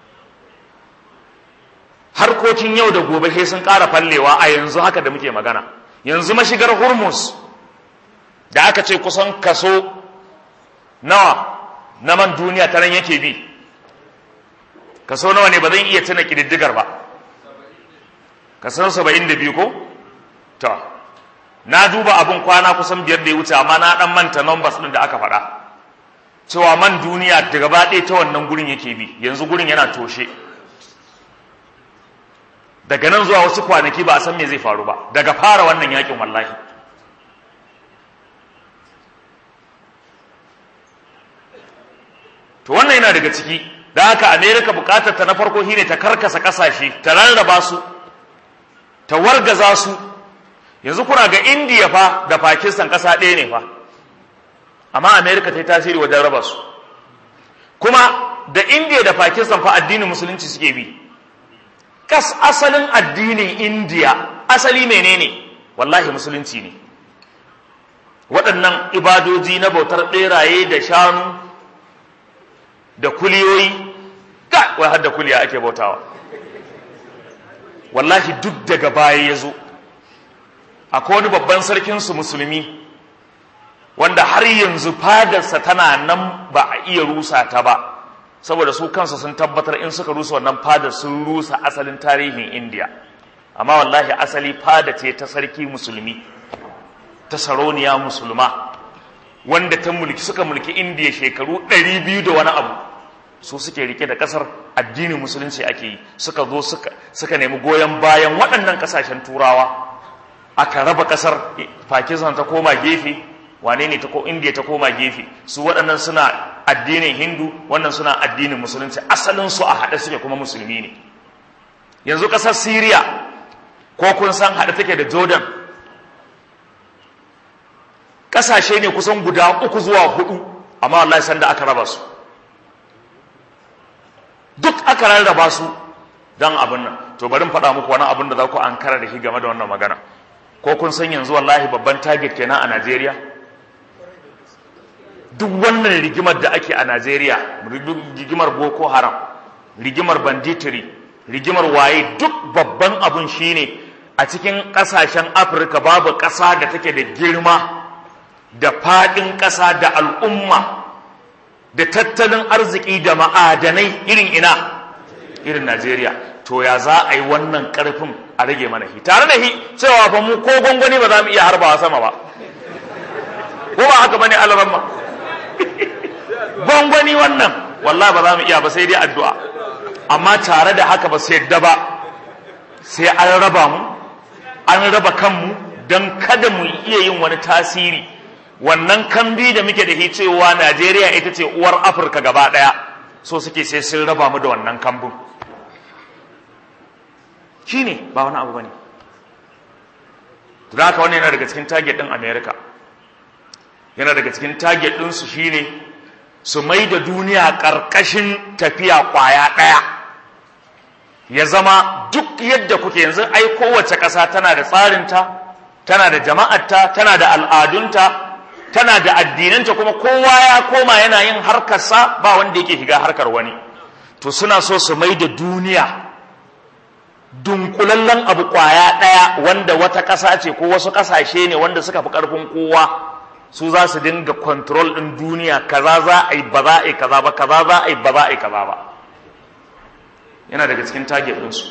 [SPEAKER 1] harkokin yau da gobe sai sun ƙara fallewa a yanzu haka da muke magana yanzu mashigar hormuz da aka ce kusan kaso nawa na man duniya ta nan yake bi kaso nawa ne ba zan iya tuna ƙididdigar ba kaso saba'in da biyu ko? ta na duba abin kwana kusan biyar da ya wuce amma na ɗan manta numbers ɗin da aka faɗa cewa man duniya da gaba ɗaya ta wannan gurin yake bi yanzu gurin yana toshe daga nan zuwa wasu kwanaki ba a san me zai faru ba daga fara wannan yakin wallahi to wannan yana daga ciki da haka america bukatar ta na farko shine ta karkasa kasashe ta rarraba su ta wargaza su yanzu kuna ga india fa da pakistan kasa ɗaya ne fa amma america ta yi tasiri wajen raba su kuma da india da pakistan fa addinin musulunci suke bi kas asalin addinin india asali menene wallahi musulunci ne waɗannan ibadoji na bautar ɓeraye da shanu da kuliyoyi ga wai har da kuliya ake bautawa wallahi duk daga baya ya zo akwai wani babban sarkinsu musulmi wanda har yanzu fadarsa tana nan ba a iya rusa ta ba saboda su kansa sun tabbatar in suka rusa wannan fadar sun rusa asalin tarihin indiya amma wallahi asali fada ce ta sarki musulmi ta sarauniya musulma wanda ta mulki suka mulki indiya shekaru 200 da wani abu su suke rike da kasar addinin musulunci ake yi suka zo suka, suka nemi goyon bayan waɗannan ƙasashen turawa aka raba ƙasar pakistan ta koma gefe wane ne ta ko indiya ta koma gefe su waɗannan suna addinin hindu wannan suna addinin musulunci asalin su a haɗe suke kuma musulmi ne yanzu ƙasar syria ko kun san haɗe take da jordan ƙasashe ne kusan guda uku zuwa hudu amma wallahi sanda aka raba su duk aka rarraba su don abin nan to bari in faɗa muku wani abin da za ku an kara da shi game da wannan magana ko kun san yanzu wallahi babban target kenan a Najeriya duk wannan rigimar da ake a Najeriya rigimar Boko Haram rigimar banditiri rigimar waye duk babban abun shine a cikin ƙasashen Afirka babu ƙasa da take da girma da faɗin ƙasa da al'umma da tattalin arziki da ma'adanai irin ina irin Najeriya to ya za a yi wannan ƙarfin a rage mana shi tare da shi cewa fa mu ko gwangwani ba za mu iya harbawa sama ba ko ba haka bane alaramma gwangwani wannan wallahi ba za mu iya ba sai dai addu'a amma tare da haka ba sai yadda ba sai an raba mu an raba kanmu don kada mu iya yin wani tasiri wannan kambi da muke da shi cewa Najeriya ita ce uwar Afirka gaba ɗaya so suke sai sun raba mu da wannan kambun shine ba wani abu bane to da haka wannan yana daga cikin target din America yana daga cikin target din su shine su mai da duniya karkashin tafiya kwaya daya ya zama duk yadda kuke yanzu ai kowace ƙasa tana da tsarinta tana da jama'arta tana da al'adunta tana da addinanta kuma kowa ya koma yana yin harkarsa ba wanda yake shiga harkar wani to suna so su mai da duniya dunkulallen abu kwaya ɗaya wanda wata ƙasa ce ko wasu ƙasashe ne wanda suka fi ƙarfin kowa su za su dinga control ɗin duniya kaza za a yi ba za a yi kaza ba kaza za a yi ba za a yi kaza ba yana daga cikin target ɗinsu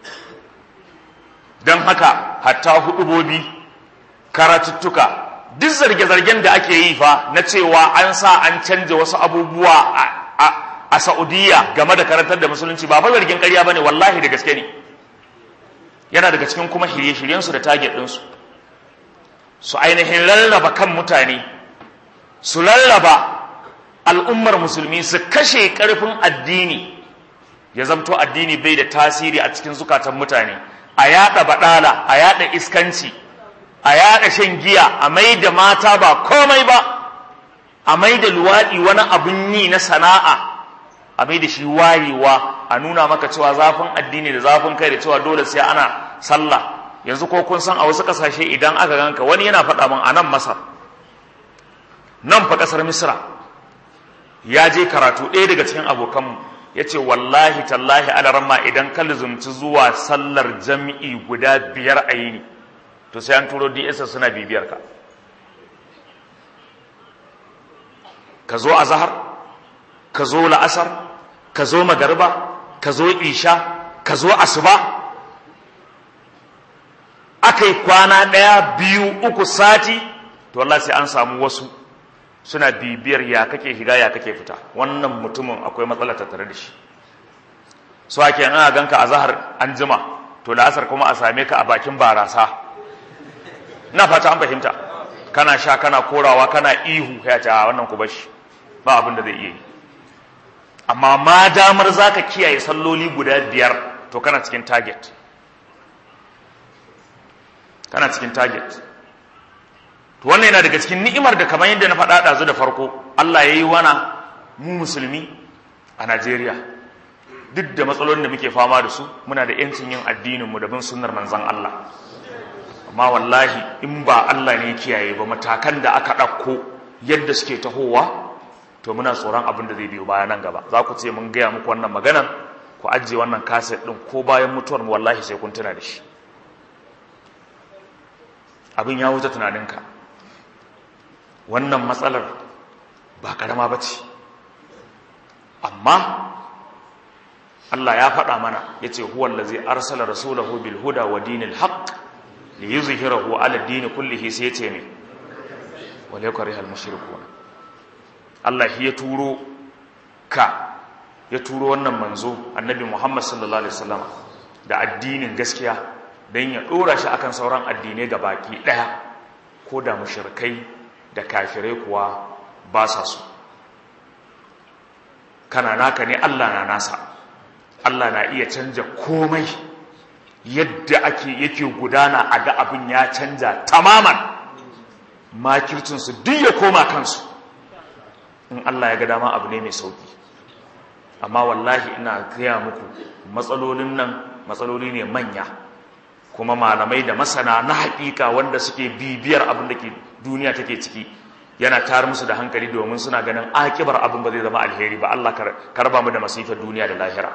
[SPEAKER 1] don haka hatta hudubobi karatuttuka duk zarge-zargen da ake yi fa na cewa an sa an canja wasu abubuwa a a Saudiya game da karantar da musulunci ba fa zargin ƙarya bane wallahi da gaske ne yana daga cikin kuma shirye-shiryen su da target din su su ainihin lallaba kan mutane su lallaba al'ummar musulmi su kashe ƙarfin addini ya zamto addini bai da tasiri a cikin zukatan mutane a yada badala a yada iskanci a yada shan giya a mai da mata ba komai ba a mai da luwaɗi wani abun yi na sana'a a mai da shi wayewa a nuna maka cewa zafin addini da zafin kai da cewa dole sai ana sallah yanzu ko kun san a wasu ƙasashe idan aka ganka wani yana faɗa min a nan masar nan fa ƙasar misra ya je karatu ɗaya daga cikin abokanmu ya ce wallahi tallahi alaramma idan ka lizumci zuwa sallar jam'i guda biyar a yini to sai an turo ds suna bibiyar ka ka zo a zahar ka zo la'asar ka zo magarba ka zo isha ka zo asuba aka yi kwana ɗaya biyu uku sati to wallahi sai an samu wasu suna bibiyar ya kake shiga ya kake fita wannan mutumin akwai matsala tattare da shi so ake ana ganka a zahar an jima to la'asar kuma a same ka a bakin barasa na fata an fahimta kana sha kana korawa kana ihu ya ce a wannan ku bashi ba abin da zai iya yi amma ma damar zaka kiyaye salloli guda biyar to kana cikin target kana cikin target to wannan yana daga cikin ni'imar da kamar yadda na faɗa ɗazu da farko Allah ya yi wana mu musulmi a Najeriya duk da matsalolin da muke fama da su muna da yancin yin addininmu da bin sunnar manzon Allah amma wallahi in ba Allah ne kiyaye ba matakan da aka ɗauko yadda suke tahowa to muna tsoron abin da zai biyo baya nan gaba za ku ce mun gaya muku wannan maganar ku ajiye wannan kaset ɗin ko bayan mutuwar mu wallahi sai kun tuna da shi abin ya wuce tunaninka wannan matsalar ba karama ba ce amma Allah ya faɗa mana ya ce huwan da zai arsala rasulahu bil huda wa dinil haqq li yuzhirahu ala dini kullihi sai ya ce ne wal yakrihal mushrikun Allah ya turo ka ya turo wannan manzo annabi Muhammad sallallahu alaihi wasallam da addinin gaskiya dan ya dora shi akan sauran addinai baki daya ko da mushrikai da kafirai kuwa ba sa su kana naka ne Allah na nasa Allah na iya canja komai yadda ake yake gudana a ga abin ya canja tamaman makircinsu duk ya koma kansu in Allah ya ga dama abu ne mai sauki amma wallahi ina gaya muku matsalolin nan matsaloli ne manya kuma malamai da masana na haƙiƙa wanda suke bibiyar abin da ke duniya take ciki yana tar musu da hankali domin suna ganin akibar abin ba zai zama alheri ba Allah karba mu da masifar duniya da lahira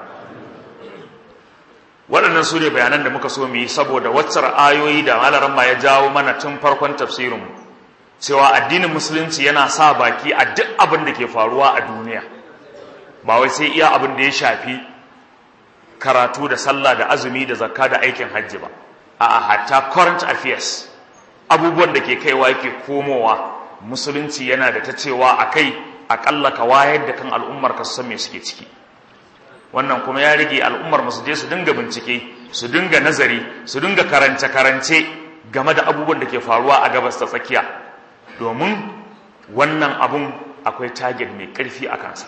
[SPEAKER 1] waɗannan su ne bayanan da muka so mu yi saboda waccar ayoyi da malaran ma ya jawo mana tun farkon tafsirinmu cewa addinin musulunci yana sa baki a duk abin da ke faruwa a duniya ba wai sai iya abin da ya shafi karatu da sallah da azumi da zakka da aikin hajji ba a'a hatta current affairs abubuwan da ke kaiwa yake komowa musulunci yana da ta cewa a kai aƙalla ka wayar da kan al'ummar ka san me suke ciki wannan kuma ya rage al'ummar su je su dinga bincike su dinga nazari su dinga karance-karance game da abubuwan da ke faruwa a gabas ta tsakiya domin wannan abun akwai target mai ƙarfi a kansa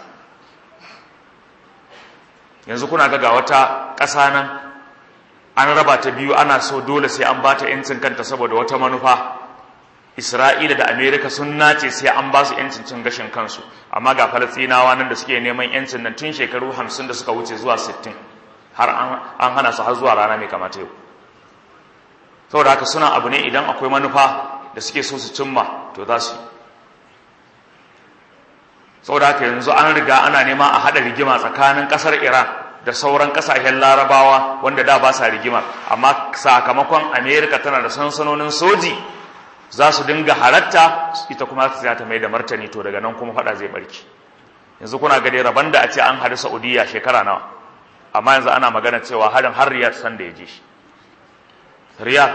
[SPEAKER 1] yanzu kuna ga wata ƙasa nan an raba ta biyu ana so dole sai an bata 'yancin kanta saboda wata manufa Isra'ila da Amerika sun nace sai an ba su ‘yancin cin gashin kansu, amma ga Falastinawa nan da suke neman ‘yancin nan tun shekaru hamsin da suka wuce zuwa sittin, har an hana su har zuwa rana mai kamata yau. Saboda haka suna abu ne idan akwai manufa da suke so su cimma, to za su yi. Saboda haka yanzu an riga ana nema a haɗa rigima tsakanin ƙasar Iran da sauran ƙasashen larabawa wanda da ba sa rigima, amma sakamakon Amerika tana da sansanonin soji za su dinga halatta ita kuma za ta mai da martani to daga nan kuma fada zai barki yanzu kuna gade rabon da a ce an hadu saudiya shekara nawa amma yanzu ana magana cewa harin har riyad san da ya ji shi riyad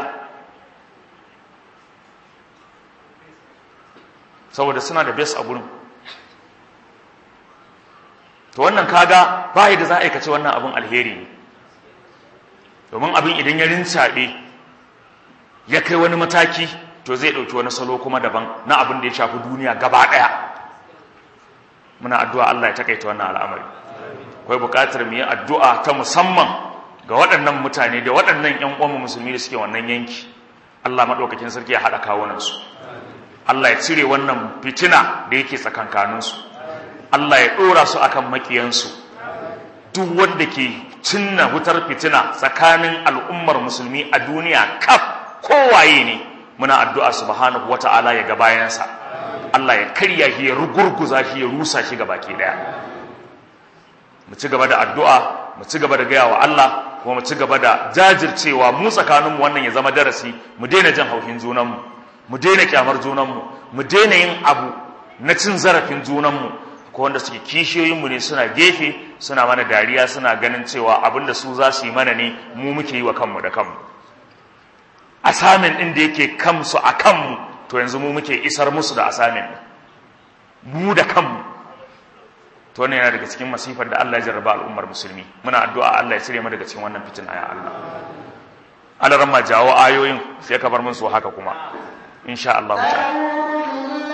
[SPEAKER 1] saboda suna da bes a gurin to to wannan kaga ba da za a aikace wannan abin alheri ne domin abin idan ya rincaɓe ya kai wani mataki to zai ɗauki wani salo kuma daban na abin da ya shafi duniya gaba ɗaya muna addu'a Allah ya takaita wannan al'amari akwai buƙatar mu yi addu'a ta musamman ga waɗannan mutane da waɗannan ƴan uwan musulmi da suke wannan yanki Allah maɗaukakin sarki ya haɗa kawunansu Allah ya cire wannan fitina da yake tsakankaninsu Allah ya ɗora su akan makiyansu duk wanda ke cinna wutar fitina tsakanin al'ummar musulmi a duniya kaf kowaye ne muna addu'a subhanahu wata'ala ya ga bayansa Allah ya karya shi ya rugurguza shi ya rusa shi baki daya mu ci gaba da addu'a mu ci gaba da gaya wa Allah kuma mu ci gaba da jajircewa mu tsakaninmu wannan ya zama darasi mu daina jin haushin junanmu mu daina kyamar junanmu mu daina yin abu na cin zarafin junanmu ko wanda suke kishiyoyinmu ne suna gefe suna mana dariya suna ganin cewa abin da su za su yi mana ne mu muke yi wa kanmu da kanmu asamin ɗin da yake kansu a kanmu to yanzu mu muke isar musu da asamin mu da kanmu to ne yana daga cikin masifar da Allah ya jarraba al'ummar musulmi muna addu'a Allah ya cire mu daga cikin wannan fitina ya Allah Allah ramma jawo ayoyin sai ka bar mun su haka kuma insha Allah ta'ala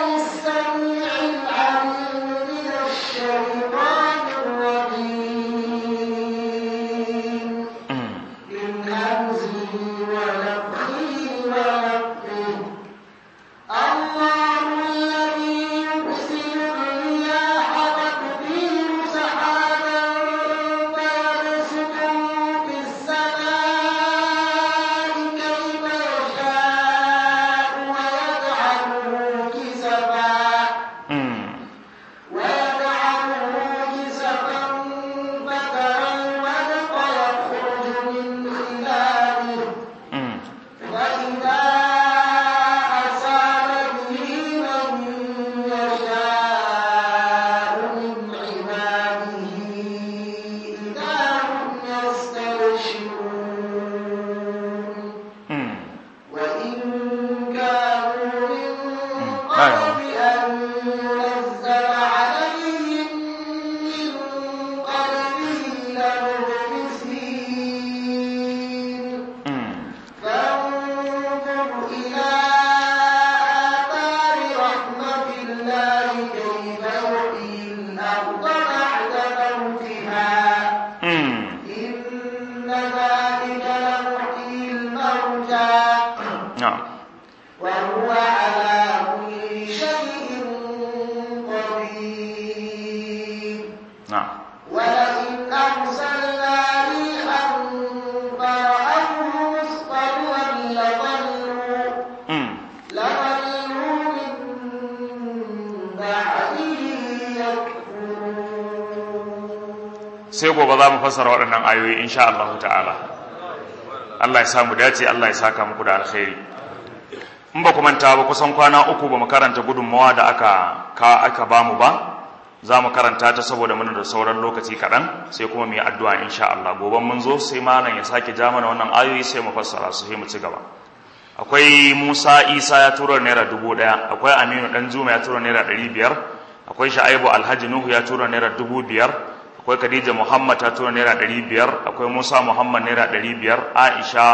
[SPEAKER 1] sai gobe za mu fassara waɗannan ayoyi insha Allah ta'ala Allah ya samu dace Allah ya saka muku da alkhairi in ba ku manta ba kusan kwana uku ba mu karanta gudunmawa da aka ka aka ba mu ba za mu karanta ta saboda muna da sauran lokaci kaɗan sai kuma mu yi addu'a insha Allah gobe mun zo sai malam ya sake ja mana wannan ayoyi sai mu fassara su sai mu ci gaba akwai Musa Isa ya tura naira dubu ɗaya akwai Aminu Dan Juma ya tura naira ɗari biyar akwai Sha'ibu Alhaji Nuhu ya tura naira dubu biyar akwai Khadija Muhammad ta tura naira ɗari biyar akwai Musa Muhammad naira ɗari biyar Aisha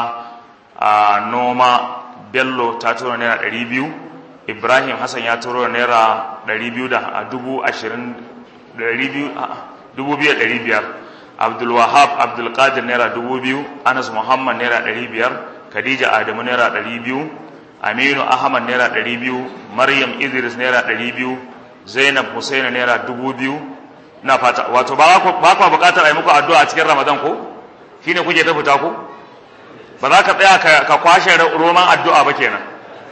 [SPEAKER 1] a Noma Bello ta tura naira ɗari biyu Ibrahim Hassan ya tura naira ɗari biyu da dubu ashirin ɗari biyu dubu biyu ɗari biyar Abdul Wahab Abdul Qadir naira dubu biyu Anas Muhammad naira ɗari biyar Khadija Adamu naira ɗari biyu Aminu Ahmad naira ɗari biyu Maryam Idris naira ɗari biyu Zainab Hussein naira dubu biyu na fata wato ba ku ba ku bukatar ai muku addu'a cikin Ramadan ko shine kuke ta fita ko ba za ka tsaya ka kwashe roman addu'a ba kenan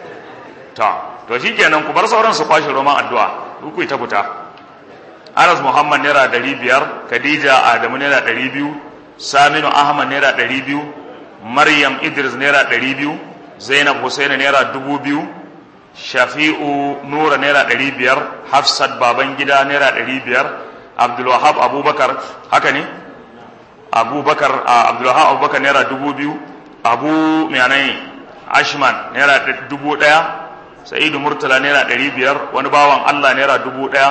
[SPEAKER 1] ta to shikenan ku bar sauran su kwashe roman addu'a ku ta fita Anas Muhammad naira 500 Khadija Adamu naira 200 Saminu Ahmad naira 200 Maryam Idris naira 200 Zainab Hussein naira 2000 Shafi'u Nura naira 500 Hafsat Babangida naira 500 Abdulwahab Abubakar haka ne Abubakar Abdulwahab Abubakar naira dubu biyu Abu Miyanai Ashman naira dubu ɗaya Sa'idu Murtala naira ɗari biyar wani bawan Allah naira dubu ɗaya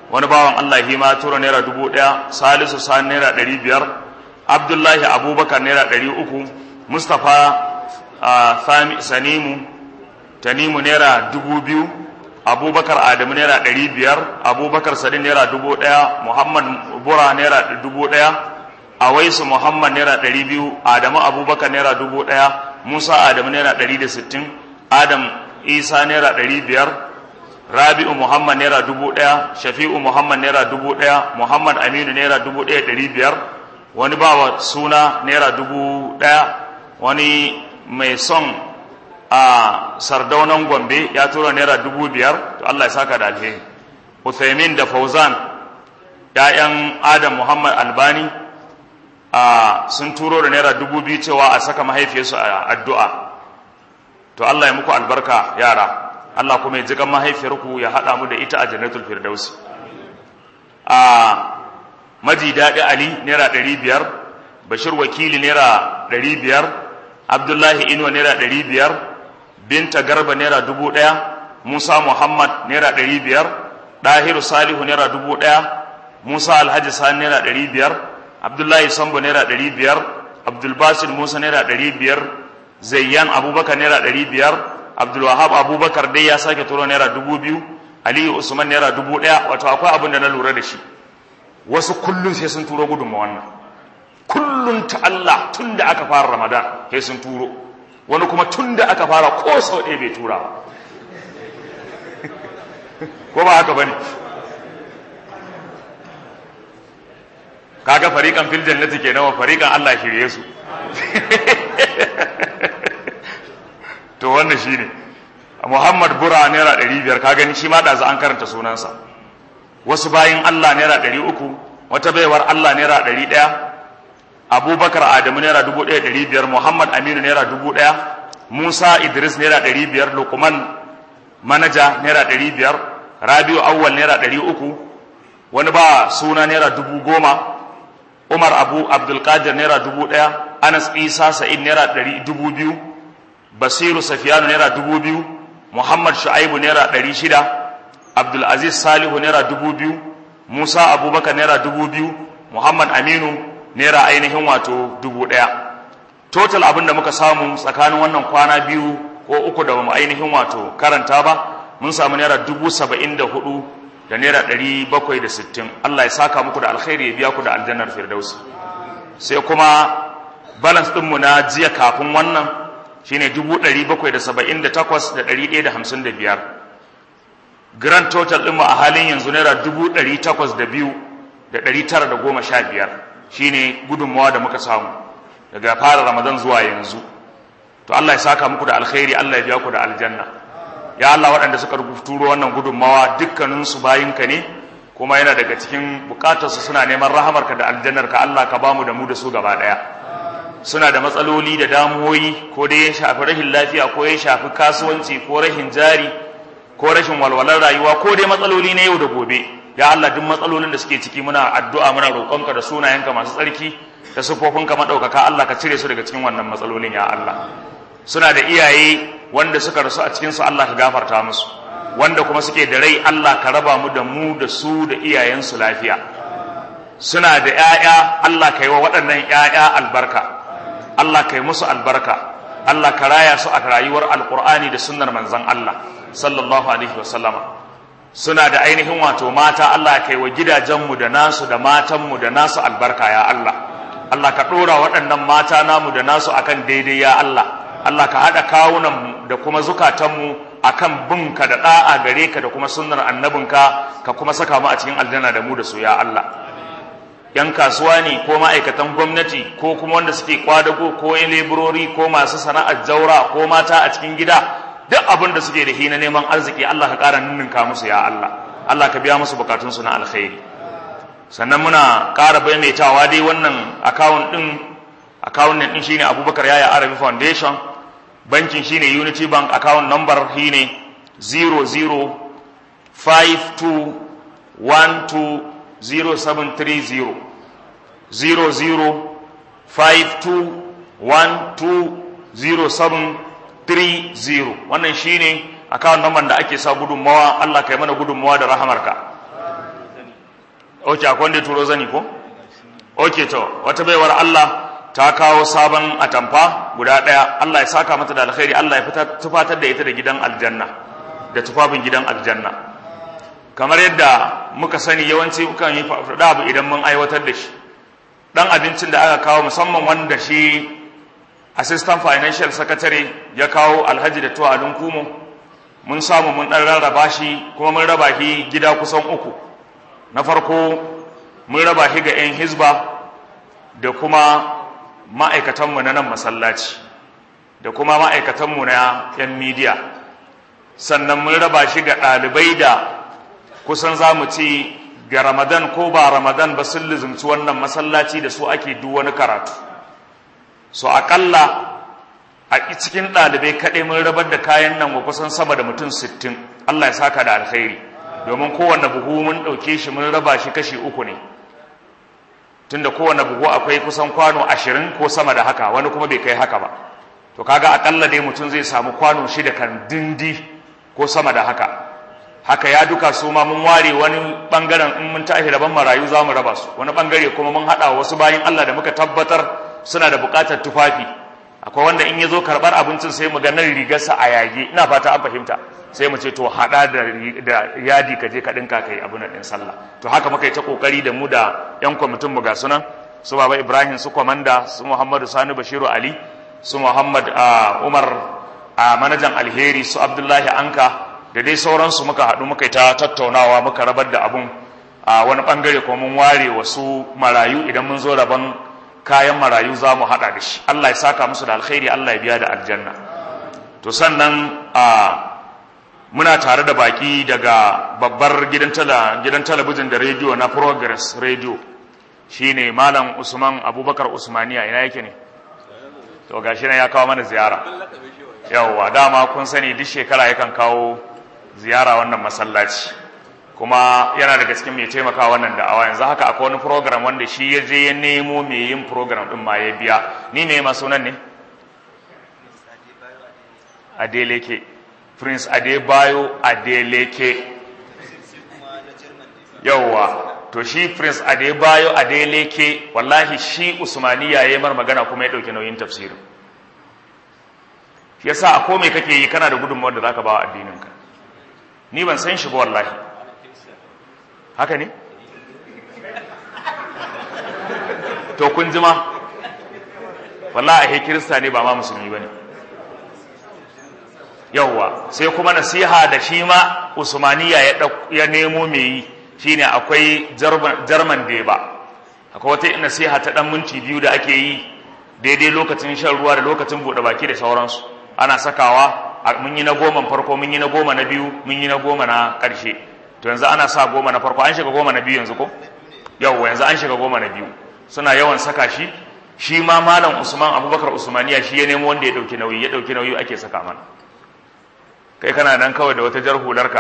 [SPEAKER 1] wani bawan Allah shi ma tura naira dubu ɗaya salisu sani naira ɗari biyar abdullahi abubakar naira ɗari uku mustapha sanimu tanimu naira dubu biyu abubakar adamu naira ɗari biyar abubakar sadin naira dubu ɗaya muhammad bura naira dubu ɗaya awaisu muhammad naira ɗari biyu adamu abubakar naira dubu ɗaya musa adamu naira ɗari da sittin adam isa naira ɗari biyar rabi'u muhammad naira dubu ɗaya shafi'u muhammad naira dubu ɗaya muhammad aminu naira dubu ɗaya ɗari biyar wani bawa suna naira dubu ɗaya wani mai son a sardaunan gombe ya tura naira dubu biyar to allah ya saka da alheri uthaymin da fauzan ‘ya'yan adam muhammad albani a sun turo da naira dubu biyu cewa a saka mahaifiyarsu a addu'a to allah ya muku albarka yara Allah kuma ya ji kan mahaifiyarku ya haɗa mu da ita a jannatul firdausi a maji daɗi ali naira ɗari biyar bashir wakili naira ɗari biyar abdullahi inuwa naira ɗari biyar binta garba naira dubu ɗaya musa muhammad naira ɗari biyar ɗahiru salihu naira dubu ɗaya musa alhaji sani naira ɗari biyar abdullahi sambo naira ɗari biyar abdulbasir musa naira ɗari biyar zayyan abubakar naira ɗari biyar abdulwahab abubakar dai ya sake turo naira dubu biyu aliyu usman naira dubu ɗaya wato akwai abin da na lura da shi wasu kullum sai sun turo gudunma wannan kullum ta Allah tun da aka fara ramadan sai sun turo wani kuma tun da aka fara ko sau ɗaya bai tura ba ko ba haka bane kaga fariƙan fil jannati kenan wa fariƙan Allah shirye su to wannan shine Muhammad Bura naira ɗari biyar ka gani shi ma ɗazu an karanta sunansa wasu bayin Allah naira ɗari uku wata baiwar Allah naira ɗari ɗaya Abubakar Adamu naira dubu ɗaya ɗari biyar Muhammad Aminu naira dubu ɗaya Musa Idris naira ɗari biyar Lukman manaja naira ɗari biyar Rabiu Awwal naira ɗari uku wani ba suna naira dubu goma Umar Abu Abdulkadir naira dubu ɗaya Anas Isa Sa'id naira ɗari dubu biyu Basiru Safiyanu naira dubu biyu Muhammad Shu'aibu naira ɗari shida Abdulaziz Salihu naira dubu biyu Musa Abubakar naira dubu biyu Muhammad Aminu naira ainihin wato dubu ɗaya total abin da muka samu tsakanin wannan kwana biyu ko uku da mu ainihin wato karanta ba mun samu naira dubu saba'in da hudu da naira ɗari bakwai da sittin Allah ya saka muku da alkhairi ya biya ku da aljannar firdausi sai kuma balance ɗinmu na jiya kafin wannan shine dubu ɗari bakwai da saba'in da takwas da ɗari ɗaya da hamsin da biyar grand total ɗinmu a halin yanzu naira dubu ɗari takwas da biyu da ɗari tara da goma sha biyar shine gudunmawa da muka samu daga fara ramadan zuwa yanzu to Allah ya saka muku da alkhairi Allah ya biya ku da aljanna ya Allah waɗanda suka turo wannan gudunmawa dukkaninsu bayinka ne kuma yana daga cikin bukatarsu suna neman rahamarka da aljannarka Allah ka bamu da mu da su gaba ɗaya suna da matsaloli da damuwoyi ko dai ya shafi rashin lafiya ko ya shafi kasuwanci ko rashin jari ko rashin walwalar rayuwa ko dai matsaloli na yau da gobe ya Allah duk matsalolin da suke ciki muna addu'a muna roƙonka da sunayenka masu tsarki da sufofinka maɗaukaka Allah ka cire su daga cikin wannan matsalolin ya Allah suna da iyaye wanda suka rasu a cikinsu Allah ka gafarta musu wanda kuma suke da rai Allah ka raba mu da mu da su da iyayensu lafiya suna da ‘ya'ya Allah ka yi wa waɗannan ‘ya'ya albarka Allah ka yi musu albarka Allah ka raya su a rayuwar alƙur'ani da sunnar manzan Allah sallallahu alaihi wasallama suna da ainihin wato mata Allah ka yi wa gidajenmu da nasu da matanmu da nasu albarka ya Allah Allah ka ɗora waɗannan mata namu da nasu akan daidai ya Allah Allah ka haɗa kawunanmu da kuma zukatanmu akan binka da ɗa'a gare ka da kuma sunnar annabinka ka kuma saka mu a cikin aljanna da mu da su ya Allah yan kasuwa ne ko ma'aikatan gwamnati ko kuma wanda suke kwadago ko yan leburori ko masu sana'ar jaura ko mata a cikin gida duk abin da suke da shi na neman arziki Allah ka ƙara ninninka musu ya Allah Allah ka biya musu bukatunsu na alkhairi sannan muna ƙara maimaitawa dai wannan akawun ɗin akawun ɗin shine Abubakar Yaya Arabi Foundation bankin shine Unity Bank account number shine 0052120730 0052120730 wannan shine account number da ake sa gudunmawa Allah kai mana gudunmawa da rahamarka ok akwai wanda ya turo zani ko ok to wata baiwar Allah ta kawo sabon atamfa guda ɗaya Allah ya saka mata da alkhairi Allah ya tufatar da ita da gidan aljanna da tufafin gidan aljanna kamar yadda muka sani yawanci mukan yi faɗa abu idan mun aiwatar da shi dan abincin da aka kawo musamman wanda shi assistant financial secretary ya kawo alhaji da tuwa kumo mun samu mun ɗan rarraba shi kuma mun raba shi gida kusan uku na farko mun raba shi ga 'yan hizba da kuma ma'aikatanmu na nan masallaci da kuma ma'aikatanmu na 'yan midiya sannan mun raba shi ga ɗalibai da kusan za mu ci ga ramadan ko ba ramadan ba sun lizumci wannan masallaci da su ake duk wani karatu so aƙalla a cikin ɗalibai kaɗai mun rabar da kayan nan wa kusan sama da mutum sittin Allah ya saka da alkhairi domin kowane buhu mun ɗauke shi mun raba shi kashi uku ne tunda kowane buhu akwai kusan kwano ashirin ko sama da haka wani kuma bai kai haka ba to kaga aƙalla dai mutum zai samu kwano shida kan dindi ko sama da haka haka ya duka su ma mun ware wani bangaren in mun tashi rabon marayu za mu raba su wani bangare kuma mun haɗa wasu bayan Allah da muka tabbatar suna da buƙatar tufafi akwai wanda in ya zo karɓar abincin sai mu ga nan rigarsa a yage ina fata an fahimta sai mu ce to haɗa da yadi ka je ka ɗinka kai abin ɗin sallah to haka muka yi ta ƙoƙari da mu da ƴan kwamitin mu ga sunan su baba ibrahim su kwamanda su muhammadu sani bashiru ali su muhammad umar a manajan alheri su abdullahi anka da dai sauransu muka haɗu muka yi ta tattaunawa muka rabar da abun a wani ɓangare kuma mun ware wasu marayu idan mun zo rabon kayan marayu za mu haɗa da shi Allah ya saka musu da alkhairi Allah ya biya da aljanna to sannan a muna tare da baki daga babbar gidan tala gidan talabijin da rediyo na progress radio shine malam usman abubakar usmaniya ina yake ne to gashi nan ya kawo mana ziyara yawwa dama kun sani duk shekara yakan kawo ziyara wannan masallaci kuma yana daga cikin mai taimaka wannan da'awa yanzu haka akwai wani program wanda shi ya je ya nemo mai yin program din ma ya biya ni ne ma sunan ne adeleke prince adebayo adeleke yauwa to shi prince adebayo adeleke wallahi shi usmaniya ya yi mar magana kuma ya ɗauki nauyin tafsirin shi yasa a komai kake yi kana da gudunmawar da zaka ba wa addininka ni ban san shi ba wallahi haka ne to kun jima wallahi a kirista ne ba ma musulmi bane yawwa sai kuma nasiha da shi ma usmaniya ya ya nemo me yi shine akwai jarman deba akwai wata nasiha ta dan minti biyu da ake yi daidai lokacin shan ruwa da lokacin bude baki da sauransu ana sakawa mun yi na goma farko mun yi na goma na biyu mun yi na goma na karshe to yanzu ana sa goma na farko an shiga goma na biyu yanzu ko yawwa yanzu an shiga goma na biyu suna yawan saka shi shi ma malam usman abubakar usmaniya shi ya nemo wanda ya dauki nauyi ya dauki nauyi ake saka mana kai kana nan kawai da wata jar hularka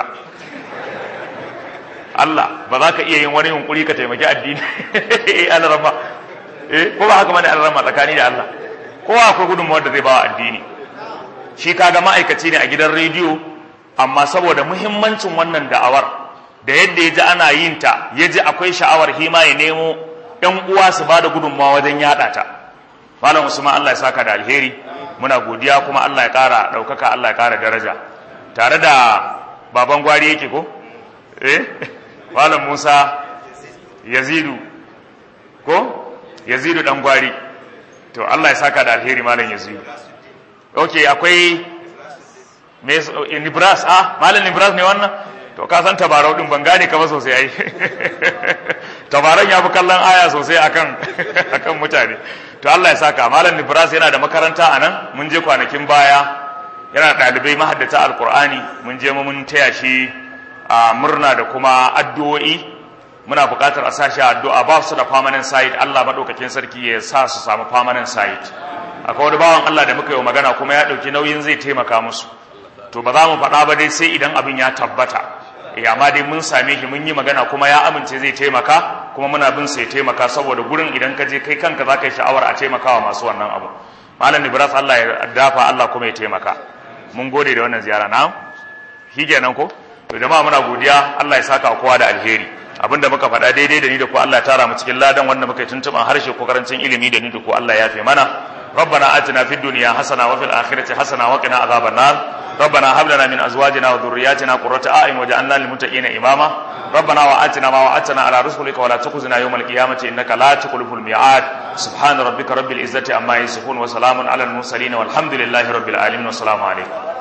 [SPEAKER 1] Allah ba za ka iya yin wani yunkuri ka taimaki addini eh alarama eh ko ba haka bane alarama tsakani da Allah kowa akwai gudunmawar da zai ba addini shi kaga ma'aikaci ne a gidan rediyo amma saboda muhimmancin wannan da'awar da yadda ya ji ana yin ta ya ji akwai sha'awar hima ya nemo ‘yan uwa su ba da gudunmawa wajen yaɗa ta malam usman Allah ya saka da alheri muna godiya kuma Allah ya ƙara ɗaukaka Allah ya ƙara daraja tare da baban gwari yake ko eh malam musa yazidu ko yazidu ɗan gwari to Allah ya saka da alheri malam yazidu ok akwai nibras ah malam nibras ne wannan to ka san tabarau din ban gane ka ba sosai ai tabaran ya fi kallon aya sosai akan akan mutane to Allah ya saka malam nibras yana da makaranta a nan mun je kwanakin baya yana da ɗalibai mahaddata alkur'ani mun je mun taya shi a murna da kuma addu'o'i muna buƙatar a sashi addu'a ba su da permanent site Allah madaukakin sarki ya sa su samu permanent site akwai wani bawan Allah da muka yi magana kuma ya ɗauki nauyin zai taimaka musu to ba za mu faɗa ba dai sai idan abin ya tabbata eh amma dai mun same shi mun yi magana kuma ya amince zai taimaka kuma muna bin sai taimaka saboda gurin idan ka je kai kanka za ka yi sha'awar a taimakawa masu wannan abu malam Ibrahim Allah ya dafa Allah kuma ya taimaka mun gode da wannan ziyara na shi kenan ko to jama'a muna godiya Allah ya saka kowa da alheri abinda muka faɗa daidai da ni da ku Allah tara mu cikin ladan wanda muka yi tuntuban harshe ko karancin ilimi da ni da ku Allah ya fi mana ربنا آتنا في الدنيا حسنة وفي الآخرة حسنة وقنا عذاب النار ربنا هب لنا من أزواجنا وذرياتنا قرة أعين وجعلنا للمتقين إماما ربنا وآتنا ما وعدتنا على رسلك ولا تخزنا يوم القيامة إنك لا تخلف الميعاد سبحان ربك رب العزة عما يصفون وسلام على المرسلين والحمد لله رب العالمين والسلام عليكم